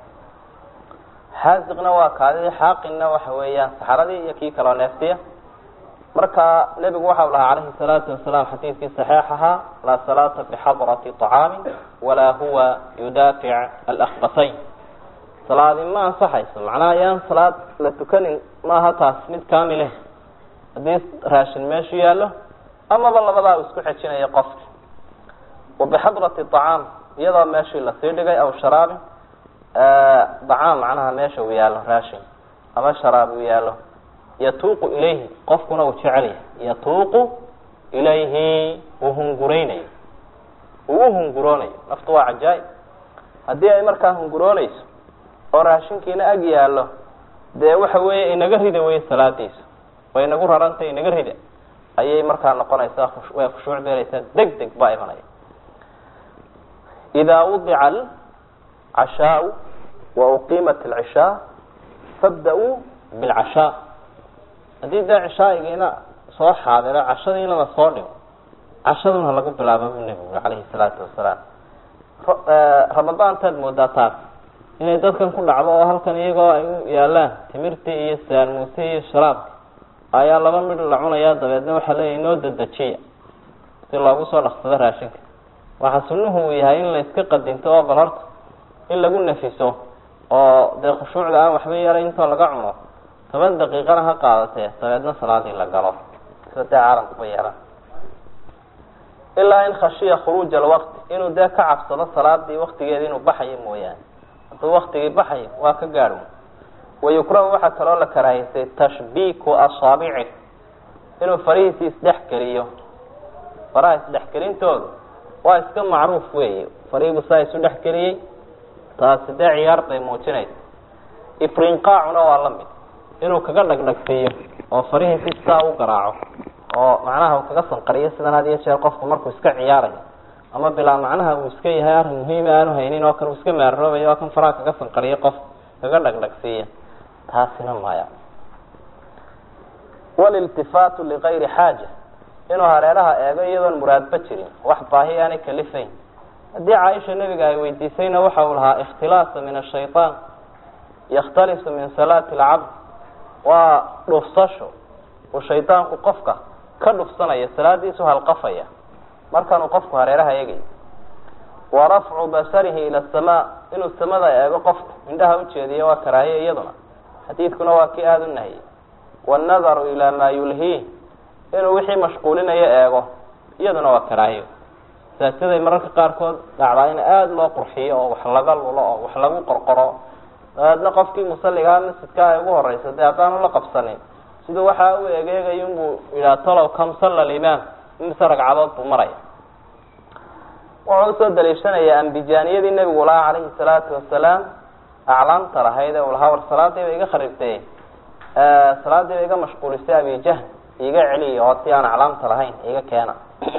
xaaziqna waa kaadidii xaaqinna waxa weeyaan saxaradii iyo kii kaloo neeftiya marka nebigu waxau lahaa calayhi salaatu wasalaam xadiidkii saxiix ahaa laa salaata bixadrati طacaamin walaa huwa yudaafic alakbasayn salaadi ma ansaxayso macnaha yaan salaad la tukanin maaha taas mid kaamileh haddii raashin meeshu yaallo amaba labadaa uu isku xejinayo qofki wa bixadrati طacaam iyadoo meeshii lasii dhigay aw sharaabin dacaam macnaha meesha uu yaallo raashin ama sharaab uu yaallo yatuuqu ilayhi qofkuna uu jecel yahay yatuuqu ilayhi uu hungureynayo uu u hunguroonayo naftu waa cajaa'ib haddii ay markaa hunguroonayso oo raashinkiina ag yaallo dee waxa weeye inaga rida wey salaadiisu way inagu rarantay inaga rida ayay markaa noqonaysaa way khushuuc beelaysaa deg deg baa imanaya idaa wudica alcashaau wa uqiimat alcishaa fabda-uu bilcashaa haddii dee cishaa'igiina soo xaadiro cashadiina la soo dhigo cashaduna lagu bilaabo buu nebigu calayhi salaatu wasalaam ramadaantaad moodaa taas inay dadkan ku dhacdo oo halkan iyagoo ay u yaalaan timirtii iyo saalmuusii iyo sharaabki ayaa laba midh la cunayaa dabeedna waxaa leeyahy inoo dedejiya si loogu soo dhaqsado raashinka waxaa sunnuhu uu yahay in la iska qadinto oo bal horta in lagu nafiso oo dee khushuucda aan waxba yeelay intoo laga cuno toban daqiiqana ha qaadatee dabeedna salaadii la galo sida dee caalamkuba yeelan ilaa in khashiya khuruuja alwaqti inuu dee ka cabsado salaadii waktigeeda inuu baxayo mooyaane hadduu waktigii baxayo waa ka gaadho wayukrahu waxaa kaloo la karaahaysay tashbiiku asaabici inuu farihiisii isdhex geliyo faraha isdhexgelintoodu waa iska macruuf weeye farihiibu saa isu dhex geliyey taasi dee ciyaar bay muujinaysa ifrinqaacuna waa la mid inuu kaga dhagdhagsiiyo oo farihiisi saa u garaaco oo macnaha uu kaga sanqariyo sidan had iyo jeer qofku markuu iska ciyaarayo ama bilaa macnaha uu iska yahay arrin muhiima aanu haynin oo kan uu iska maaroobayo oo kan faraha kaga sanqariyo qof kaga dhagdhagsiiya taasina maya waliltifaatu ligayri xaaja inuu hareeraha eego iyadoon muraadba jirin wax baahi aanay kalifayn haddii caaisha nebiga ay weydiisayna waxa uu lahaa ikhtilaasa min ashayطaan yakhtalisu min salaati alcabd waa dhufsasho uu shaydaanku qofka ka dhufsanaya salaadiisu halqafaya markaanuu qofku hareeraha eegayo wa rafcu basarihi ila asamaa inuu samada eego qofku indhaha ujeediyo waa karaahiya iyaduna xadiidkuna waa kii aada u nahiyey wannadaru ilaa maa yulhiih inuu wixii mashquulinayo eego iyaduna waa karaahiyo saajaday mararka qaarkood dhacdaa in aada loo qurxiyo oo wax laga lulo oo wax lagu qorqoro dabeedna qofkii musalligaa masjidka ay ugu horeysa dee haddaanu la qabsanin siduu waxaa u egeegayo inbuu yidhaha talow kam salla alimaam imise ragcadood buu maraya wuxuu usoo daliishanayaa ambijaaniyadii nebigu lahaa calayhi salaatu wasalaam aclaamta lahayd ee uu lahaa war salaadiiba iga kharibtay salaadiiba iga mashquulisay abijahl iga celiya oo si aan aclaamta lahayn iga keena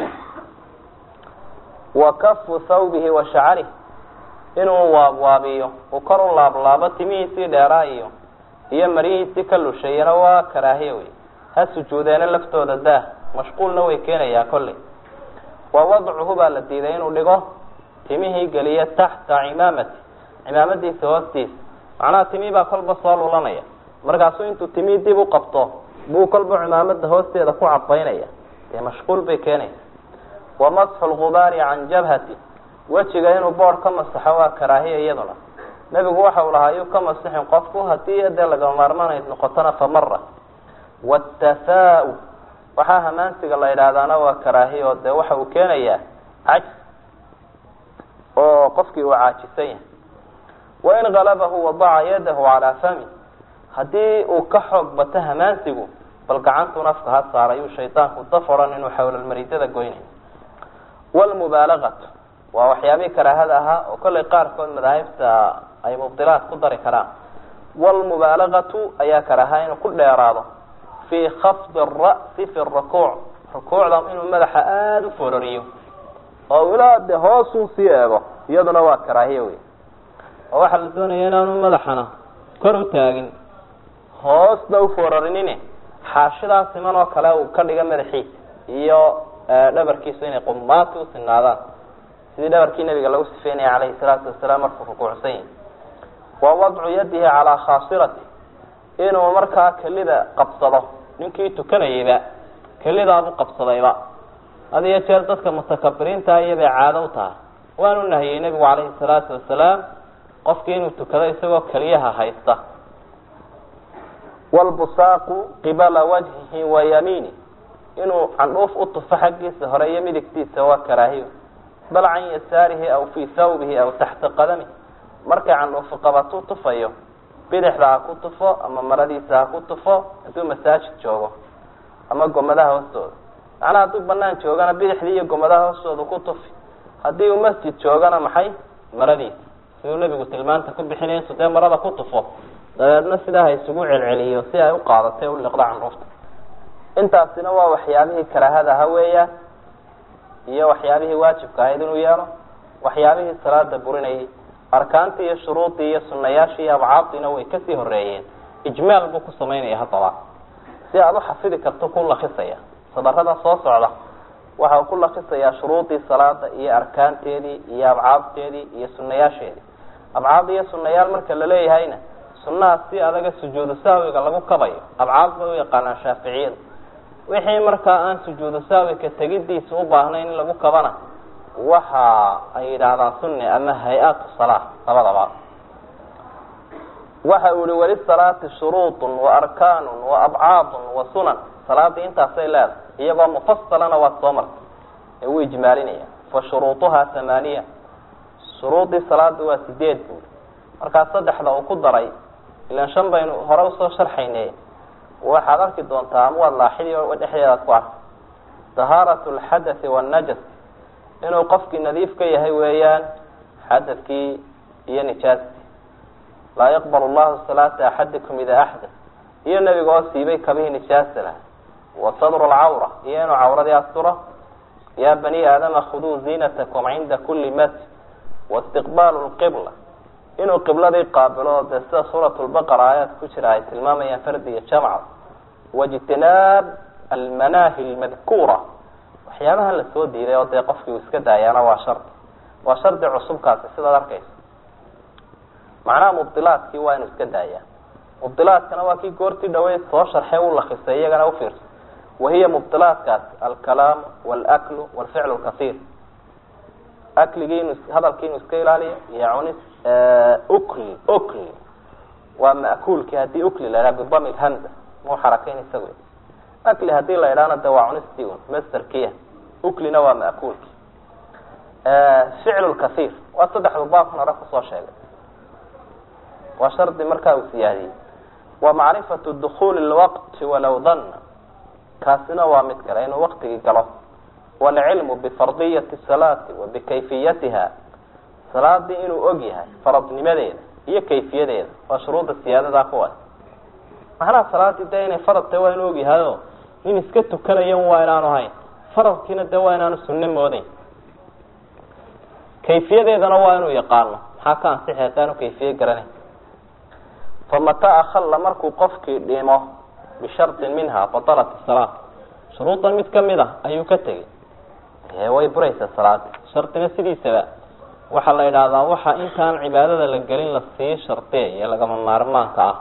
wa kafu thawbihi wa shacarih inuu waabwaabiyo uu kor u laablaabo timihiisii dheeraa iyo iyo maryihiisii ka lusheeyana waa karaahiya wey ha sujuudeena laftooda daah mashquulna way keenayaa kolley wa wadcuhu baa la diiday inuu dhigo timihii geliyo taxta cimaamati cimaamadiisa hoostiisa macnaha timihii baa kolba soo lulanaya markaasuu intuu timihii dib u qabto buu kolba cimaamada hoosteeda ku cabaynaya dee mashquul bay keenaysa wa masxu lgubaari can jabhati wejiga inuu boor ka masaxo waa karaahiya iyaduna nebigu waxa uu lahaa yuu ka masixin qofku haddii dee lagama maarmaanayd noqotona famara watafaau waxaa hamaansiga la yidhaahdaana waa karaahiya oo dee waxa uu keenayaa cajs oo qofkii uu caajisan yahay wain galabahu wadaca yadahu calaa fami haddii uu ka xoog bato hamaansigu bal gacantuun afka ha saaray uu shaydaanku daf odhan inuu xawlalmaridada goynayo wlmubaalagatu waa waxyaabihii karaahada ahaa oo kollay qaarkood madaahibta ay mubdilaad ku dari karaan wlmubaalagatu ayaa karaaha inuu ku dheeraado fii khafdi ara'si fi rukuuc rukuucda inuu madaxa aada u fororiyo oo ilaa de hoosuu sii eego iyaduna waa karaahiya wey oo waxaa la doonaya inaanu madaxana kor u taagin hoosna u fororinine xaashidaa siman oo kale uu ka dhiga madaxiisa iyo dhabarkiisu inay qumaati u sinaadaan sidii dhabarkii nabiga lagu sifeynaya calayhi salaatu wasalaam markuu rukuucsan yahi wa wadcu yadihi calaa khaasirati inuu markaa kelida qabsado ninkii tukanayayba kelidaabuu qabsadayba had iyo jeer dadka mutakabiriinta iyobay caado u tahay waanu nahiyey nebigu calayhi salaatu wasalaam qofkii inuu tukado isagoo keliyaha haysta wlbusaaqu qibala wajhihi wa yamiini inuu candhuuf u tufo xaggiisa hore iyo midigtiisa waa karaahiyo bal can yasaarihi aw fii thawbihi aw taxta qadamih markay candhuufu qabatuu tufayo bidixda ha ku tufo ama maradiisa ha ku tufo hadduu masaajid joogo ama gomadaha hoostooda macnaha hadduu banaan joogana bidixdii iyo gomadaha hoostooda ku tufi haddii uu masjid joogana maxay maradiisa siduu nebigu tilmaanta ku bixinaya intuu dee marada ku tufo dabeedna sidaa ha isugu celceliyo si ay u qaadatay u liqda candhuufta intaasina waa waxyaabihii karaahada aha weeyaan iyo waxyaabihii waajibka ahayd inuu yeelo waxyaabihii salaada burinayay arkaantii iyo shuruudii iyo sunayaashii iyo abcaabdiina way kasii horeeyeen ijmaal buu ku samaynaya haddaba si aada u xafidi karto ku lakisaya sadarada soo socda waxa uu ku lakisayaa shuruudii salaada iyo arkaanteedii iyo abcaabteedii iyo sunayaasheedii abcaab iyo sunayaal marka laleeyahayna sunaha si adaga sujuudu sahwiga lagu kabayo abcaab bay u yaqaanaan shaaficiyadu wixii markaa aan sujuudu sahwika tegidiisa u baahnayn in lagu kabana waxa ay yidhaahdaan sunni ama hay-atu salaa labadaba waxa uu yihi walisalaati shuruudun wa arkaanun wa abcaadun wa sunan salaadii intaasay leedahay iyagoo mufasalana waad soo martay ee wuu ijmaalinaya fa shuruuduhaa hamaaniya shuruudii salaada waa sideed buuri markaa saddexda uu ku daray ilan shan baynu hore usoo sharxayne waxaad arki doontaa ama waad laaxidi o dhexdeedaad ku arka tahaaratu alxadathi waannajas inuu qofkii nadiif ka yahay weeyaan xadadkii iyo nijaastii laa yaqbal llahu salaata axadikum idaa axdat iyo nebiga oo siibay kabihii nijaasta laha wa sadru lcawra iyo inuu cawradii asturo ya bani aadama khuduu ziinatakum cinda kuli masjid waistiqbaalu lqibla inuu qibladii qaabilo dee sida suurat lbaqara aayaad ku jira ay tilmaamayaan fardiga jamca waijtinaab almanaahi lmadkuura waxyaabaha la soo diiday oo dee qofkii uu iska daayaana waa shardi waa shardi cusubkaasi sidaad arkaysa macnaha mubdilaadkii waa inuu iska daayaa mubdilaadkana waa kii goortii dhaweyd soo sharxay u lakisay iyagana ufiirsa wahiya mubdilaadkaasi alkalaamu walaklu walficlu lkasiir akligii inu hadalkii inuu iska ilaaliyo iyo cunis ukli ukli waa ma'kuulkii haddii ukli la idhaha bidami lhamza muu xarakayn isagu akli hadii la idhaana de waa cunistii un masterkiya uklina waa ma'kuulki ficlu lkasiir waa saddexdu baabkan hore kusoo sheegay waa shardi markaa uu siyaadiyey wa macrifatu dukuli lwaqti walow danna kaasina waa mid kale inuu waqtigii galo waalcilmu bifardiyati salaati wa bikayfiyatiha salaadii inuu og yahay faradnimadeeda iyo kayfiyadeeda waa shuruudda siyaadadaa kuwa macnaha salaadii dee inay farad tahay waa inuu og yahay o nin iska tukanayan waa inaanu hayn faradkiina dee waa inaanu sunno moodeyn kayfiyadeedana waa inuu yaqaano maxaa ka ansixi haddaanu kayfiye garanayn famataa akhalla markuu qofkii dhimo bishardin minha batalat salaa shuruuddan mid kamid a ayuu ka tegey dee way buraysaa salaada shardina sidiisaba waxaa la idhaahdaa waxa intaan cibaadada la gelin lasii shardiyayo lagama maarmaanka ah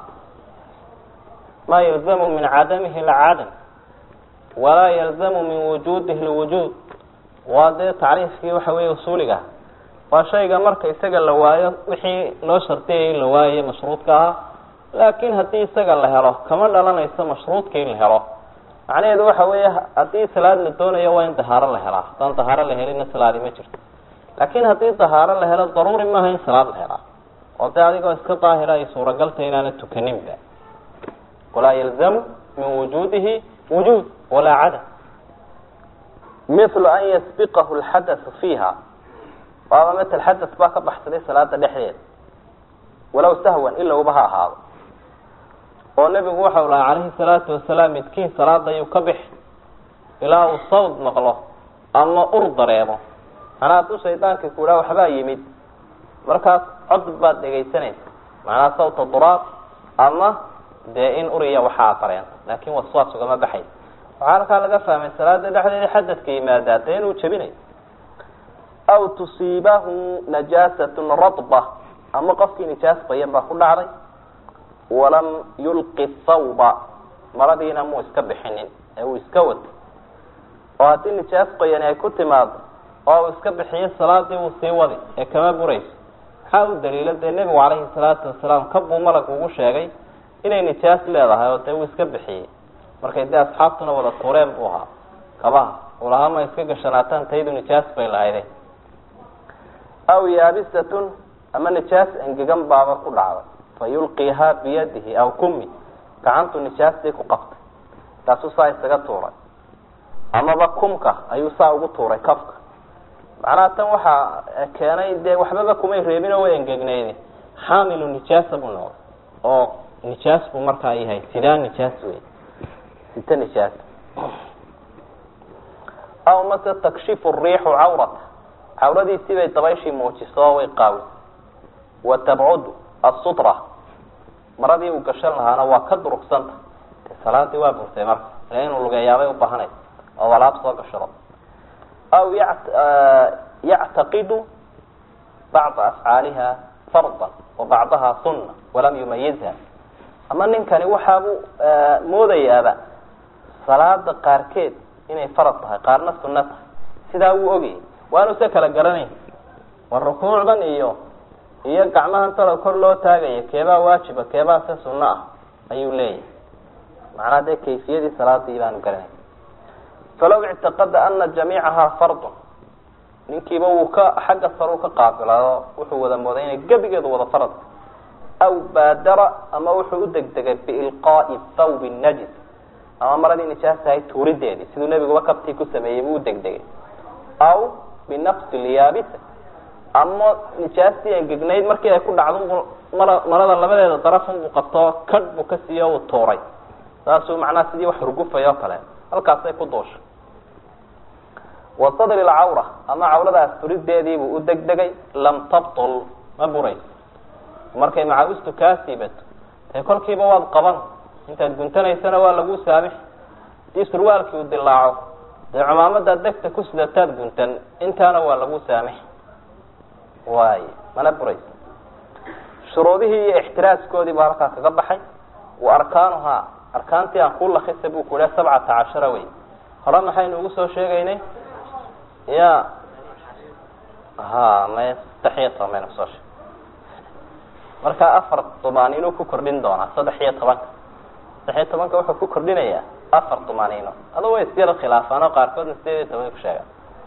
maa yalzamu min cadamihi lcadam walaa yalzamu min wujuudihi lwujuud waa dee tacriifkii waxa weeye usuuliga waa shayga marka isaga la waayo wixii loo shardiyayay la waayaye mashruudka ahaa laakin haddii isaga la helo kama dhalanayso mashruudka in la helo macnaheedu waxa weeye haddii salaad la doonayo waa in dahaaro la helaa haddaan dahaaro la helina salaadi ma jirto laakin haddii dahaaro la helo daruuri maaha in salaad la helaa oo dee adigoo iska daahira ay suuragaltay inaana tukaninba walaa yalzamu min wujuudihi wujuud walaa cadam mithlu an yasbiqahu lxadathu fiiha waaba matal xadas baa ka baxsaday salaada dhexdeeda walow sahwan ilowba ha ahaado oo nebigu waxau lahaa calayhi salaatu wasalaam midkiin salaada ayuu ka bixi ilaa uu sawd maqlo ama ur dareemo manaa hadduu shaydaanka ku idhaa waxbaa yimid markaas cod baad dhegaysanaysa macnaha sawta duraab ama dee in uriya waxaa dareento laakin waswaas ugama baxaysa waxaa halkaa laga fahmay salaada dhexdeeda xadadka yimaadaa dee inuu jebinayo aw tusiibahu najaasatun radba ama qofkii nijaas bayan baa ku dhacday walam yulqi thawba maradiina muu iska bixinin ee uu iska wato oo haddii nijaas qoyani ay ku timaado oo uu iska bixiyo salaadii wuu sii wadi ee kama burayso maxaa u daliila dee nebigu calayhi salaatu wasalaam kabuu malag ugu sheegay inay nijaas leedahay oo dee uu iska bixiyey markay dee asxaabtuna wada tuureen buu ahaa kabaha ulahaa ma iska gashanaataan taydu nijaas bay lahayde aw yaabisatun ama nijaas engegan baaba ku dhacday fa yulqiihaa biyadihi aw kumi gacantu nijaastii ku qabtay taasuu saa isaga tuuray amaba kumka ayuu saa ugu tuuray kafka macnaha tan waxaa keenay dee waxbaba kumay reebin oo way engegnayde xaamilu nijaasa buu noqday oo nijaas buu markaa yahay sidaa nijaas wey sita nijaas aw mase takshifu riixu cawrata cawradiisii bay dabayshii muujiso oo way qaawis wa tabcudu asutra maradii uu gashan lahaana waa ka durugsanta de salaadii waa burtay marka ile inuu lugeeyaabay ubaahanaysa oo walaab soo gashado aw yactaqidu bacda afcaaliha fardan wa bacdaha sunna walam yumayizha ama ninkani waxaabuu moodayaaba salaada qaarkeed inay farad tahay qaarna sunno tahay sidaa wuu ogayay waanu se kala garanayn war rukuucdan iyo iyo gacmahan talo kor loo taagaya keebaa waajiba keebaa se sunno ah ayuu leeyahay macnaha dee kayfiyadii salaadii baanu garanayn falaw ictiqada ana jamiicahaa fardun ninkiiba wuu ka xagga saruu ka qaabilao wuxuu wada mooday inay gebigeedu wada farad aw baadara ama wuxuu u degdegay biilqaa'i thawbi najis ama maradii nijaas tahay tuurideedii siduu nebiguba kabtii ku sameeyey buu udegdegay aw binafsi lyaabisa ama nijaastii engegnayd markii ay ku dhacdo mara marada labadeeda darafun buu qabto kadh buu ka siiyo uu tuuray saasuu macnaha sidii wax hurgufay oo kale halkaasay ku duushay wa sadri lcawra ama cawradaas furideediibuu u degdegay lam tabtul ma burayso markay macaawistu kaa siibato dee kolkiiba waad qaban intaad guntanaysana waa lagu saamix hadii surwaalkii uu dilaaco dee cumaamadaad degta ku sidataad guntan intaana waa lagu saamix waay mana burayso shuruudihii iyo ixtiraaskoodii baa halkaa kaga baxay wa arkaanuhaa arkaantii aan kuu lakisa buu ku yiha sabcata cashara wey hore maxaynu ugu soo sheegaynay ya ha may saddex iyo toban baynu kusoo sheeg marka afar dumaaniino ku kordhin doonaa saddex iyo tobanka saddex iyo tobanka wuxuu ku kordhinayaa afar dumaaniino ado way isyara khilaafaan oo qaarkoodna sideed iyo toban ku sheegaan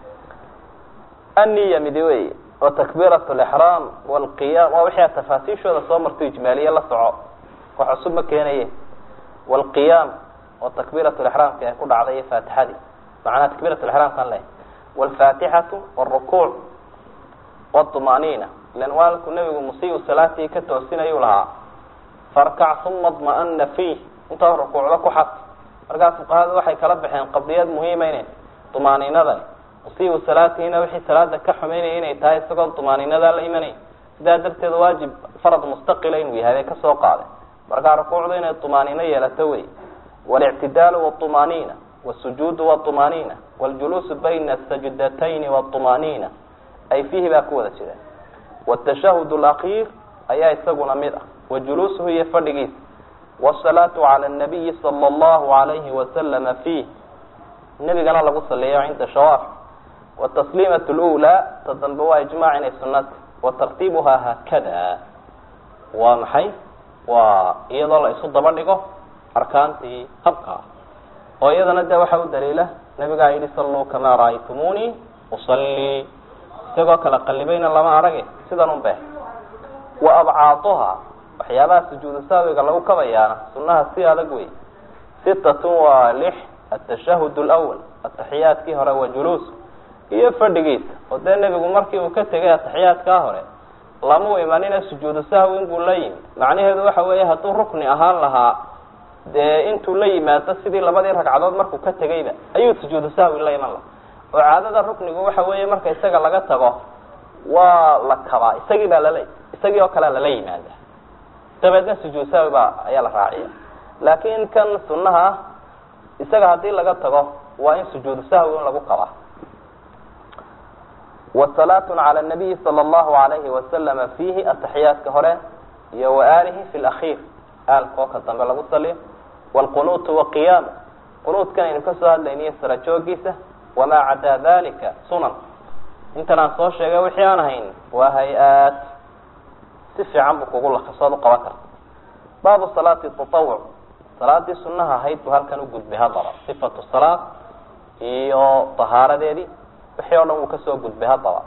anniya midi wey wa takbiirat lixraam walqiyaam waa wixii tafaasiishooda soo marto ijmaaliye la soco wax cusub ma keenaye walqiyaam oo takbiirat lixraamki ay ku dhacday iyo faatixadii macnaha takbiirat lixraamkan leh walfaatixatu wاrukuuc wاطumaaniina ilan waalku nebigu musiiu salaatii ka toosinayuu lahaa farkac uma dma'ana fiih intaa rukuucdo ku xad markaa fuqahada waxay kala baxeen qadiyad muhiima ina dumaaniinadani musiiu salaatiina wixii salaada ka xumeynaya inay tahay isagoo dumaaniinadaa la imanay sidaa darteed waajib farad mustaqila inuu yahay bay kasoo qaaday markaa rukuucdu inay dumaaniino yeelato wey walictidaalu wاطumaaniina wasujuudu wاطumaaniina wاljuluusu bayna asajdatayni wاطumaaniina ay fiihi baa ku wada jira wاtashahud اlakiir ayaa isaguna mid ah wajuluusuhu iyo fadhigiisa wالsalaatu calى الnabiyi salى اllahu alayhi wasalama fiih nebigana lagu saliyo cinda shawaaf watasliimaة اlأulى ta dambe waa ijmac inay sunata watartiibuhaa haakada waa maxay waa iyadoo la isu daba dhigo arkaantii habkaa oo iyadana de waxaa u daliila nabigaa yihi salluu kamaa ra'aytumuunii usalii isagoo kala qalibayna lama arage sidan un be wa abcaaduhaa waxyaabaha sujuudu saawiga lagu kabayaana sunaha si adag wey sitatun waa lix atashahud lwal ataxiyaadkii hore wa juluus iyo fadhigiisa oo dee nebigu markii uu ka tegay ataxiyaadkaa hore lamau imanina sujuudu sahwi inbuu la yimi macnaheedu waxa weeye hadduu rukni ahaan lahaa dee intuu la yimaado sidii labadii ragcadood markuu ka tegayba ayuu sujuudu sahwi la iman laha oo caadada ruknigu waxa weeye marka isaga laga tago waa la kabaa isagii baa lala isagii oo kalea lala yimaada dabeedna sujuud sahwi baa ayaa la raaciya laakiin kan sunaha ah isaga haddii laga tago waa in sujuudu sahwi in lagu kabaa wasalaatu cala nabiyi sala allahu alayhi wasalama fiihi ataxiyaadka hore iyo waaalihi fi lakhiir aalkoo ka dambe lagu saliyo wlqunuutu waqiyaam qunuudkan aynu kasoo hadlayniyo sara joogiisa wamaa cadaa dalika sunan intan aan soo sheegay wixii aan ahayn waa hay-aad si fiican buu kugu lakasood u qaban karta baabu salaati tatawuc salaadii sunaha ahayd buu halkan u gudbay haddaba sifatu salaad iyo tahaaradeedii wixii oo dhan wuu kasoo gudbay haddaba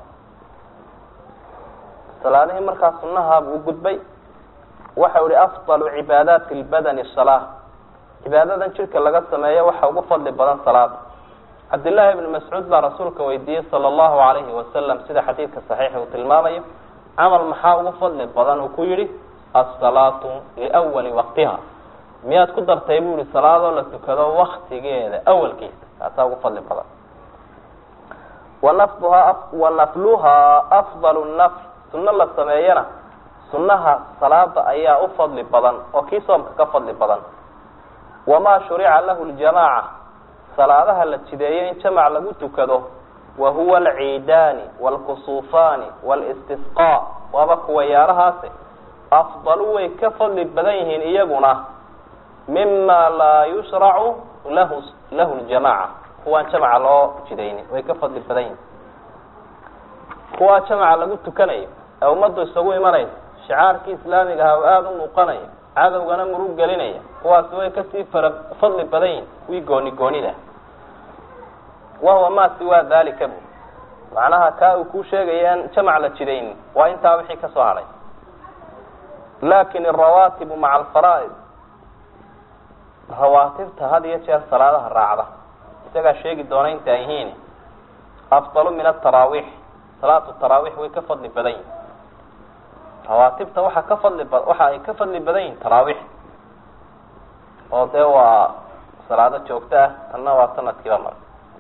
salaadihii markaa sunaha buu gudbay waxau ihi afdalu cibaadaati lbadani salaa cibaadadan jidhka laga sameeyo waxa ugu fadli badan salaada cabdillaahi ibni mascuud baa rasuulka weydiiyey sala allahu alayhi wasalam sida xadiidka saxiixa uu tilmaamayo camal maxaa ugu fadli badan uu ku yihi asalaatu liwali waqtiha miyaad ku dartay buu yihi salaadoo la tukado waktigeeda awalkiisa kaasaa ugu fadli badan wanafduhaa wanafluhaa afdalu nafl sunno la sameeyana sunaha salaada ayaa u fadli badan oo kii soomka ka fadli badan wamaa shurica lahu ljamaaca salaadaha la jideeyo in jamac lagu tukado wa huwa alciidaani waalkusuufaani walistisqaa waaba kuwa yaalahaasi afdalu way ka fadli badan yihiin iyaguna mima laa yushracu lahu lahu ljamaaca kuwaan jamaca loo jidaynin way ka fadli badan yihiin kuwaa jamaca lagu tukanayo ee ummaddu isagu imanaysa shicaarkii islaamiga aha oo aada u muuqanaya cadowgana murug gelinaya kuwaasi way kasii fara fadli badan yihin kuwii gooni goonida wahuwa ma siwaa dalika bu macnaha kaa uu kuu sheegaya aan jamac la jidaynin waa intaa wixii kasoo hadhay lakin arawaatibu maca alfaraa'id rawaatibta had iyo jeer salaadaha raacda isagaa sheegi doona inta ay yihiin afdalu min ataraawiix salaatu taraawiix way ka fadli badan yihin rawaatibta waxa ka fadli ba waxa ay ka fadli badan yihin taraawiix oo dee waa salaado joogto ah tanna waa sanadkiiba mar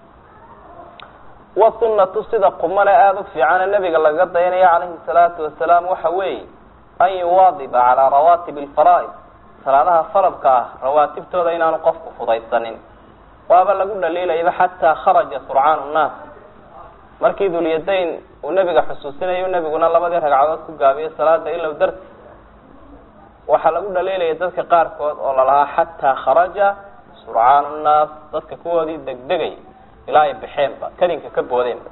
wasunatu sida qumale aada u fiicane nabiga lagaga dayanaya calayhi salaatu wasalaam waxa weeye an yuwaadiba calaa rawaatib alfaraa'id salaadaha faradka ah rawaatibtooda inaanu qofku fudaysanin waaba lagu dhaliilayaba xataa kharaja surcaan nnaas markii dulyadayn uu nebiga xusuusinayo nebiguna labadii ragcadood ku gaabiyo salaada ilow darti waxaa lagu dhaliilaya dadka qaarkood oo lalahaa xataa kharaja surcaan nnaas dadka kuwoodii degdegay ilaa ay baxeenba kadinka ka boodeenba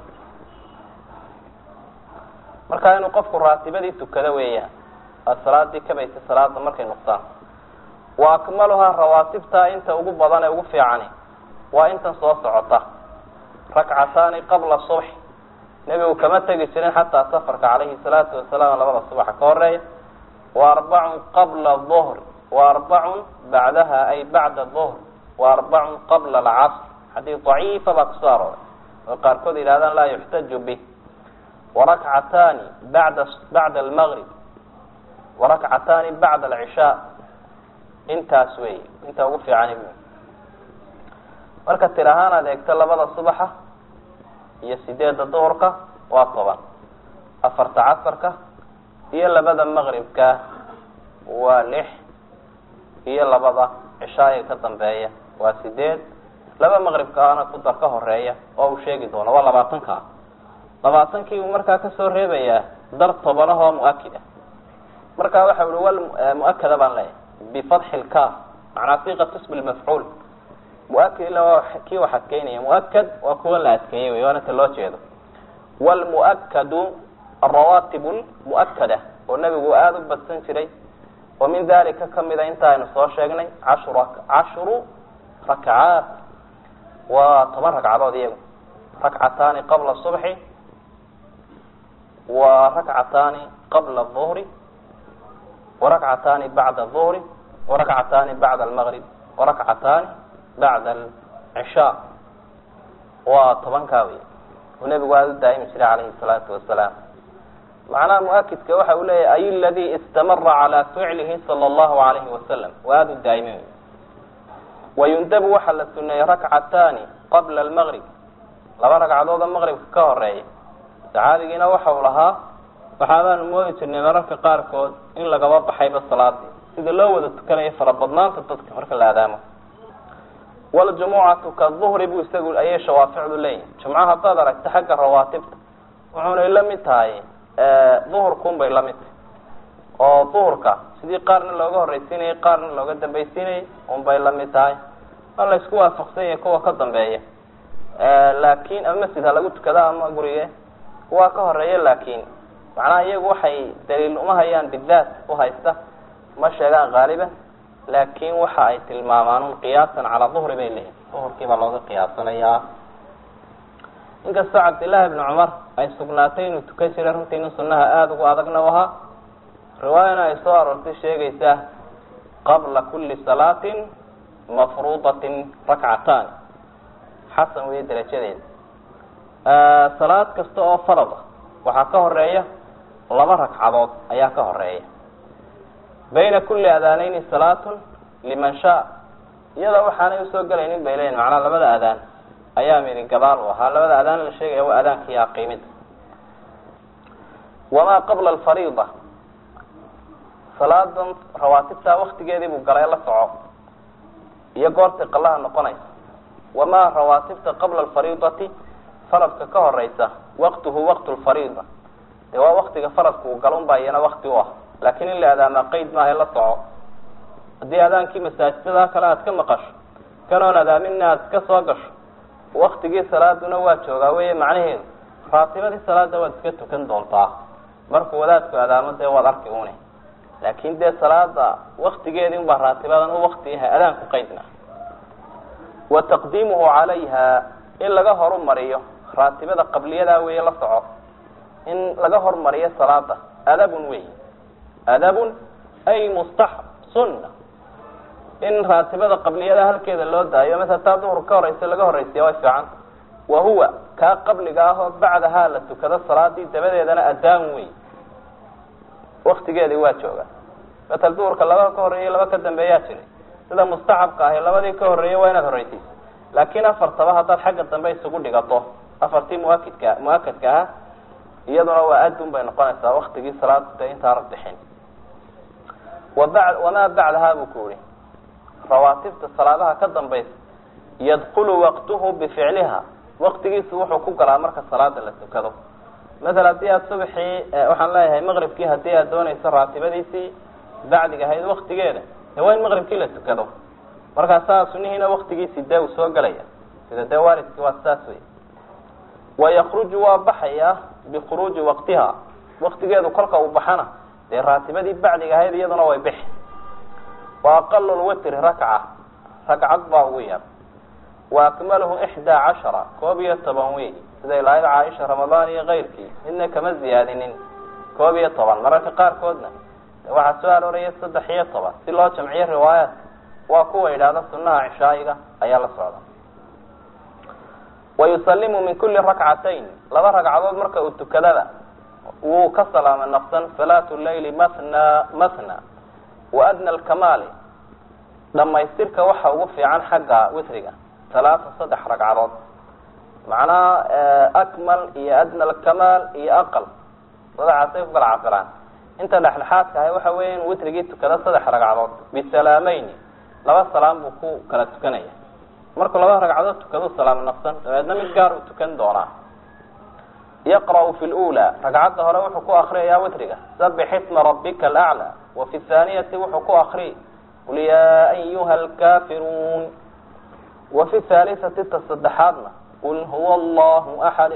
markaa inuu qofku raatibadii tukado weeyaan aa salaadii kabaysa salaada markay nuqsaan wa akmaluhaa rawaatibtaa inta ugu badan ee ugu fiicani waa intan soo socota rakcataani qabla subxi nebigu kama tegi jirin xataa safarka calayhi salaatu wasalaam labada subaxa ka horeeya wa arbacun qabla duhri wa arbacun bacdaha ay bacda duhr wa arbacun qabla alcasr xadiis daciifa baa kusoo arooray oo qaarkood yidhahdaan laa yuxtaju bih warakcataani bada bacda almaqrib warakcataani bacda alcishaa intaas wey inta ugu fiicani bu marka tir ahaan aad eegto labada subaxa iyo sideedda duhurka waa toban afarta casarka iyo labada maqribka waa lix iyo labada cishaaga ka dambeeya waa sideed laba maqribkaana ku dar ka horeeya oo uu sheegi doono waa labaatanka labaatankii uu markaa kasoo reebayaa dar tobanahoo mu-akid ah marka waxa uhi wal mu-akada baan leeyahay bifatxi lkaaf macnaa siqat ismi lmafcuul mu-akid ila waa kii wax adkeynaya mu-akad waa kuwan la adkeeyey wey waana ta loo jeedo wlmu-akadu arawaatib lmu-akada oo nebigu aada u badsan jiray oo min dalika kamida inta aynu soo sheegnay ashru cashru rakcaat waa toban ragcadood iyagu rakcataani qabla subxi wa rakcataani qabla duhri warakcataani bacda duhri warakcataani bacda almaqrib warakcataani bacda alcishaa waa tobankaa wey uu nebigu aada u daa'imi jiray calayhi salaatu wasalaam macnaha mu-akidka waxa uu leeyahy ay ladii istamara calaa ficlihi sala allahu alayhi wasalam waa aada u daa'imi wey wayundabu waxaa la suneeyey rakcataani qabla almaqrib laba ragcadood oo maqribka ka horeeya saxaabigiina waxa uu lahaa waxaabaanu moodi jirnay mararka qaarkood in lagaba baxayba salaadii sida loo wada tukanayo farabadnaanta dadka marka la aadaamo waljumucatu kaduhri buu isagu ayay shawaaficdu leeyihin jumco haddaad aragta xagga rawaatibta wuxuunay la mid tahay duhurkuun bay la mid tahay oo duhurka sidii qaarna looga horreysiinayay qaarna looga dambaysiinayay unbay la mid tahay ma la isku waafaqsan yahay kuwa ka dambeeya laakin ama masjid ha lagu tukada ama gurige kuwaa ka horeeya laakin macnaha iyagu waxay daliil uma hayaan bidaat u haysta ma sheegaan haaliban laakin waxa ay tilmaamaan un qiyaasan calaa duhri bay leeyihin duhurkii baa looga qiyaasanayaa inkastoo cabdillahi ibni cumar ay sugnaatay inuu tukan jiray runtii nin sunaha aada ugu adagna u ahaa riwaayana ay soo aroortay sheegaysa qabla kuli salaatin mafruudatin rakcataani xasan weeye darajadeeda salaad kasta oo farada waxaa ka horeeya laba ragcadood ayaa ka horeeya bayna kuli adaanayni salaatun liman shaa iyadoo waxaanay usoo gelaynin bay leeyihin macnaa labada adaan ayaa midi gadaal u ahaa labada adaan la sheegaya waa adaankiiyo aqiimida wamaa qabla alfariida salaadan rawaatibtaa waktigeedii buu galay la soco iyo goortay qalaha noqonaysa wamaa rawaatibta qabla alfariidati faradka ka horeysa waqtuhu waqtu lfariida dee waa waktiga faradka uu galon baa iyana wakti u ah laakiin in la adaamaa qeyd maaha la soco haddii adaankii masaajidada kale aad ka maqasho kanoon adaaminna aad ka soo gasho waktigii salaaduna waa joogaa wey macnaheedu raatibadii salaada waad iska tukan doontaa markuu wadaadku adaamo dee waad arki une laakin dee salaada waktigeedii unbaa raatibadan u wakti yahay adaanku qeydna wa taqdiimuhu calayha in laga horumariyo raatibada qabliyadaa weeye la soco in laga hormariyo salaada adabun wey adabun ay mustaxab sunna in raatibada qabliyada halkeeda loo daayo masala taa duhur ka horeysa laga horeysiya way fiicanta wa huwa kaa qabliga ah oo bacdahaa la tukado salaadii dabadeedana adaan wey waktigeedii waa jooga matal duhurka laba ka horeeya laba ka dambeeyaa jiray sida mustaxabka ahi labadii ka horreeyay waa inaad horreysiiso laakiin afartaba haddaad xagga dambe isugu dhigato afartii muakidka muakadka ah iyaduna waa adun bay noqonaysaa waktigii salaada intaana bixin waba wamaa bacdaha buu ku yihi rawaatibta salaadaha ka dambaysa yadkulu waqtuhu bificliha waktigiisu wuxuu ku galaa marka salaada la tukado maala haddii aad subaxii waxaan leeyahay maqribkii haddii aad doonayso raatibadiisii bacdiga ahayd waktigeeda de waa in maqribkii la tukado markaasaa sunihiina waktigiisii dee uu soo gelaya sida dee waalidkii waa saas wey wayakruju waa baxaya bikhuruuji waqtiha waktigeedu kolka uu baxana dee raatibadii bacdiga ahayd iyaduna way bixi wa aqalu lwitri rakca ragcad baa ugu yar wa akmaluhu ixdaa cashara koob iyo toban wey siday lahayd caaisha ramadaan iyo keyrkii midna kama ziyaadinin koob iyo toban mararka qaarkoodna waxaa soo arooraya saddex iyo toban si loo jamciyo riwaayaat waa kuwa yidhaahda sunaha cishaayiga ayaa la socda wayusalimu min kuli rakcatayn laba ragcadood marka uu tukadada wuu ka salaama naqsan salaatu leyli mathna mathna wa adna alkamaali dhamaystirka waxa ugu fiican xagga witriga talaata saddex ragcadood macnaha akmal iyo adna alkamaal iyo aqal sadexaasay ku kala cabiraan inta dhexdhexaadka ahay waxa weya in witrigii tukado saddex ragcadood bisalaameyn laba salaam buu ku kala tukanaya markuu laba ragcadood tukado salaam naqsan dabeedna mid gaar uu tukan doonaa yaqra'u fi lula ragcadda hore wuxuu ku akriyayaa witriga sabix isma rabbika alaclى wa fi thaaniyati wuxuu ku akri qul yaa ayuha alkafiruun wa fi thaalisati ta saddexaadna qul huwa allahu axad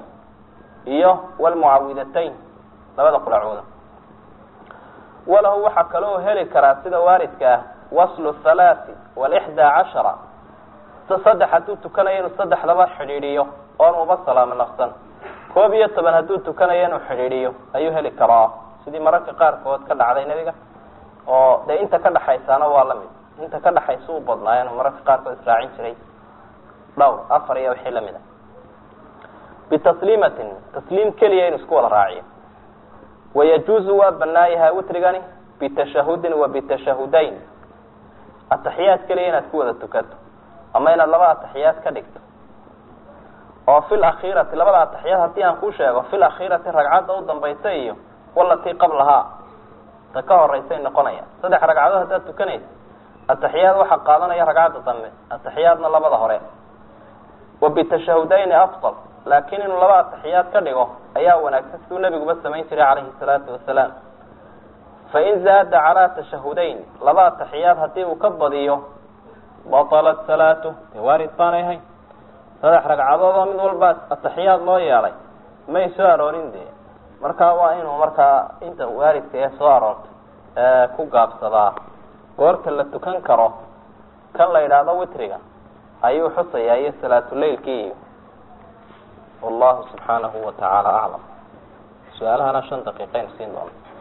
iyo wlmucawidatayn labada qulacooda walahu waxaa kaloo heli karaa sida waaridka ah waslu halaati walixdaa cashara saddex hadduu tukanayo inuu saddexdaba xidhiidhiyo oon uba salaamo naqsan koob iyo toban hadduu tukanayo inuu xidhiidhiyo ayuu heli karaa sidii mararka qaarkood ka dhacday nebiga oo dee inta ka dhaxaysaana waa lamid inta ka dhaxaysa u badnaayo inuu mararka qaarkood israacin jiray dhowr afar iyo wixii lamid a bitasliimatin tasliim keliya inuu isku wada raaciyo wayajuuzu waa banaayahaa witrigani bitashahudin wa bitashahudayn ataxiyaad keliya inaad ku wada tukato ama inaad laba ataxiyaad ka dhigto oo fi lakhiirati labada ataxiyaad haddii aan kuu sheego fi lakhiirati ragcadda u dambaysa iyo walatii qablahaa ta ka horeysay noqonaya saddex ragcadood haddaad tukanaysa ataxiyaad waxaa qaadanaya ragcadda dambe ataxiyaadna labada hore wa bitashahudayni afdal laakiin inuu laba ataxiyaad ka dhigo ayaa wanaagsan siduu nebiguba samayn jiray calayhi salaatu wasalaam fain zaada calaa tashahudayn laba ataxiyaad haddii uu ka badiyo batalat salaatu dee waarid baanay ahayn saddex ragcadood oo mid walba ataxiyaad loo yeelay may soo aroorin dee marka waa inuu markaa inta waaridka ee soo aroortay ku gaabsadaa goorta la tukan karo kan la yidhaahdo witriga ayuu xusayaa iyo salaatuleilkii iyo wallahu subxaanahu wa tacaala aclam su-aalahana shan daqiiqayn siin doona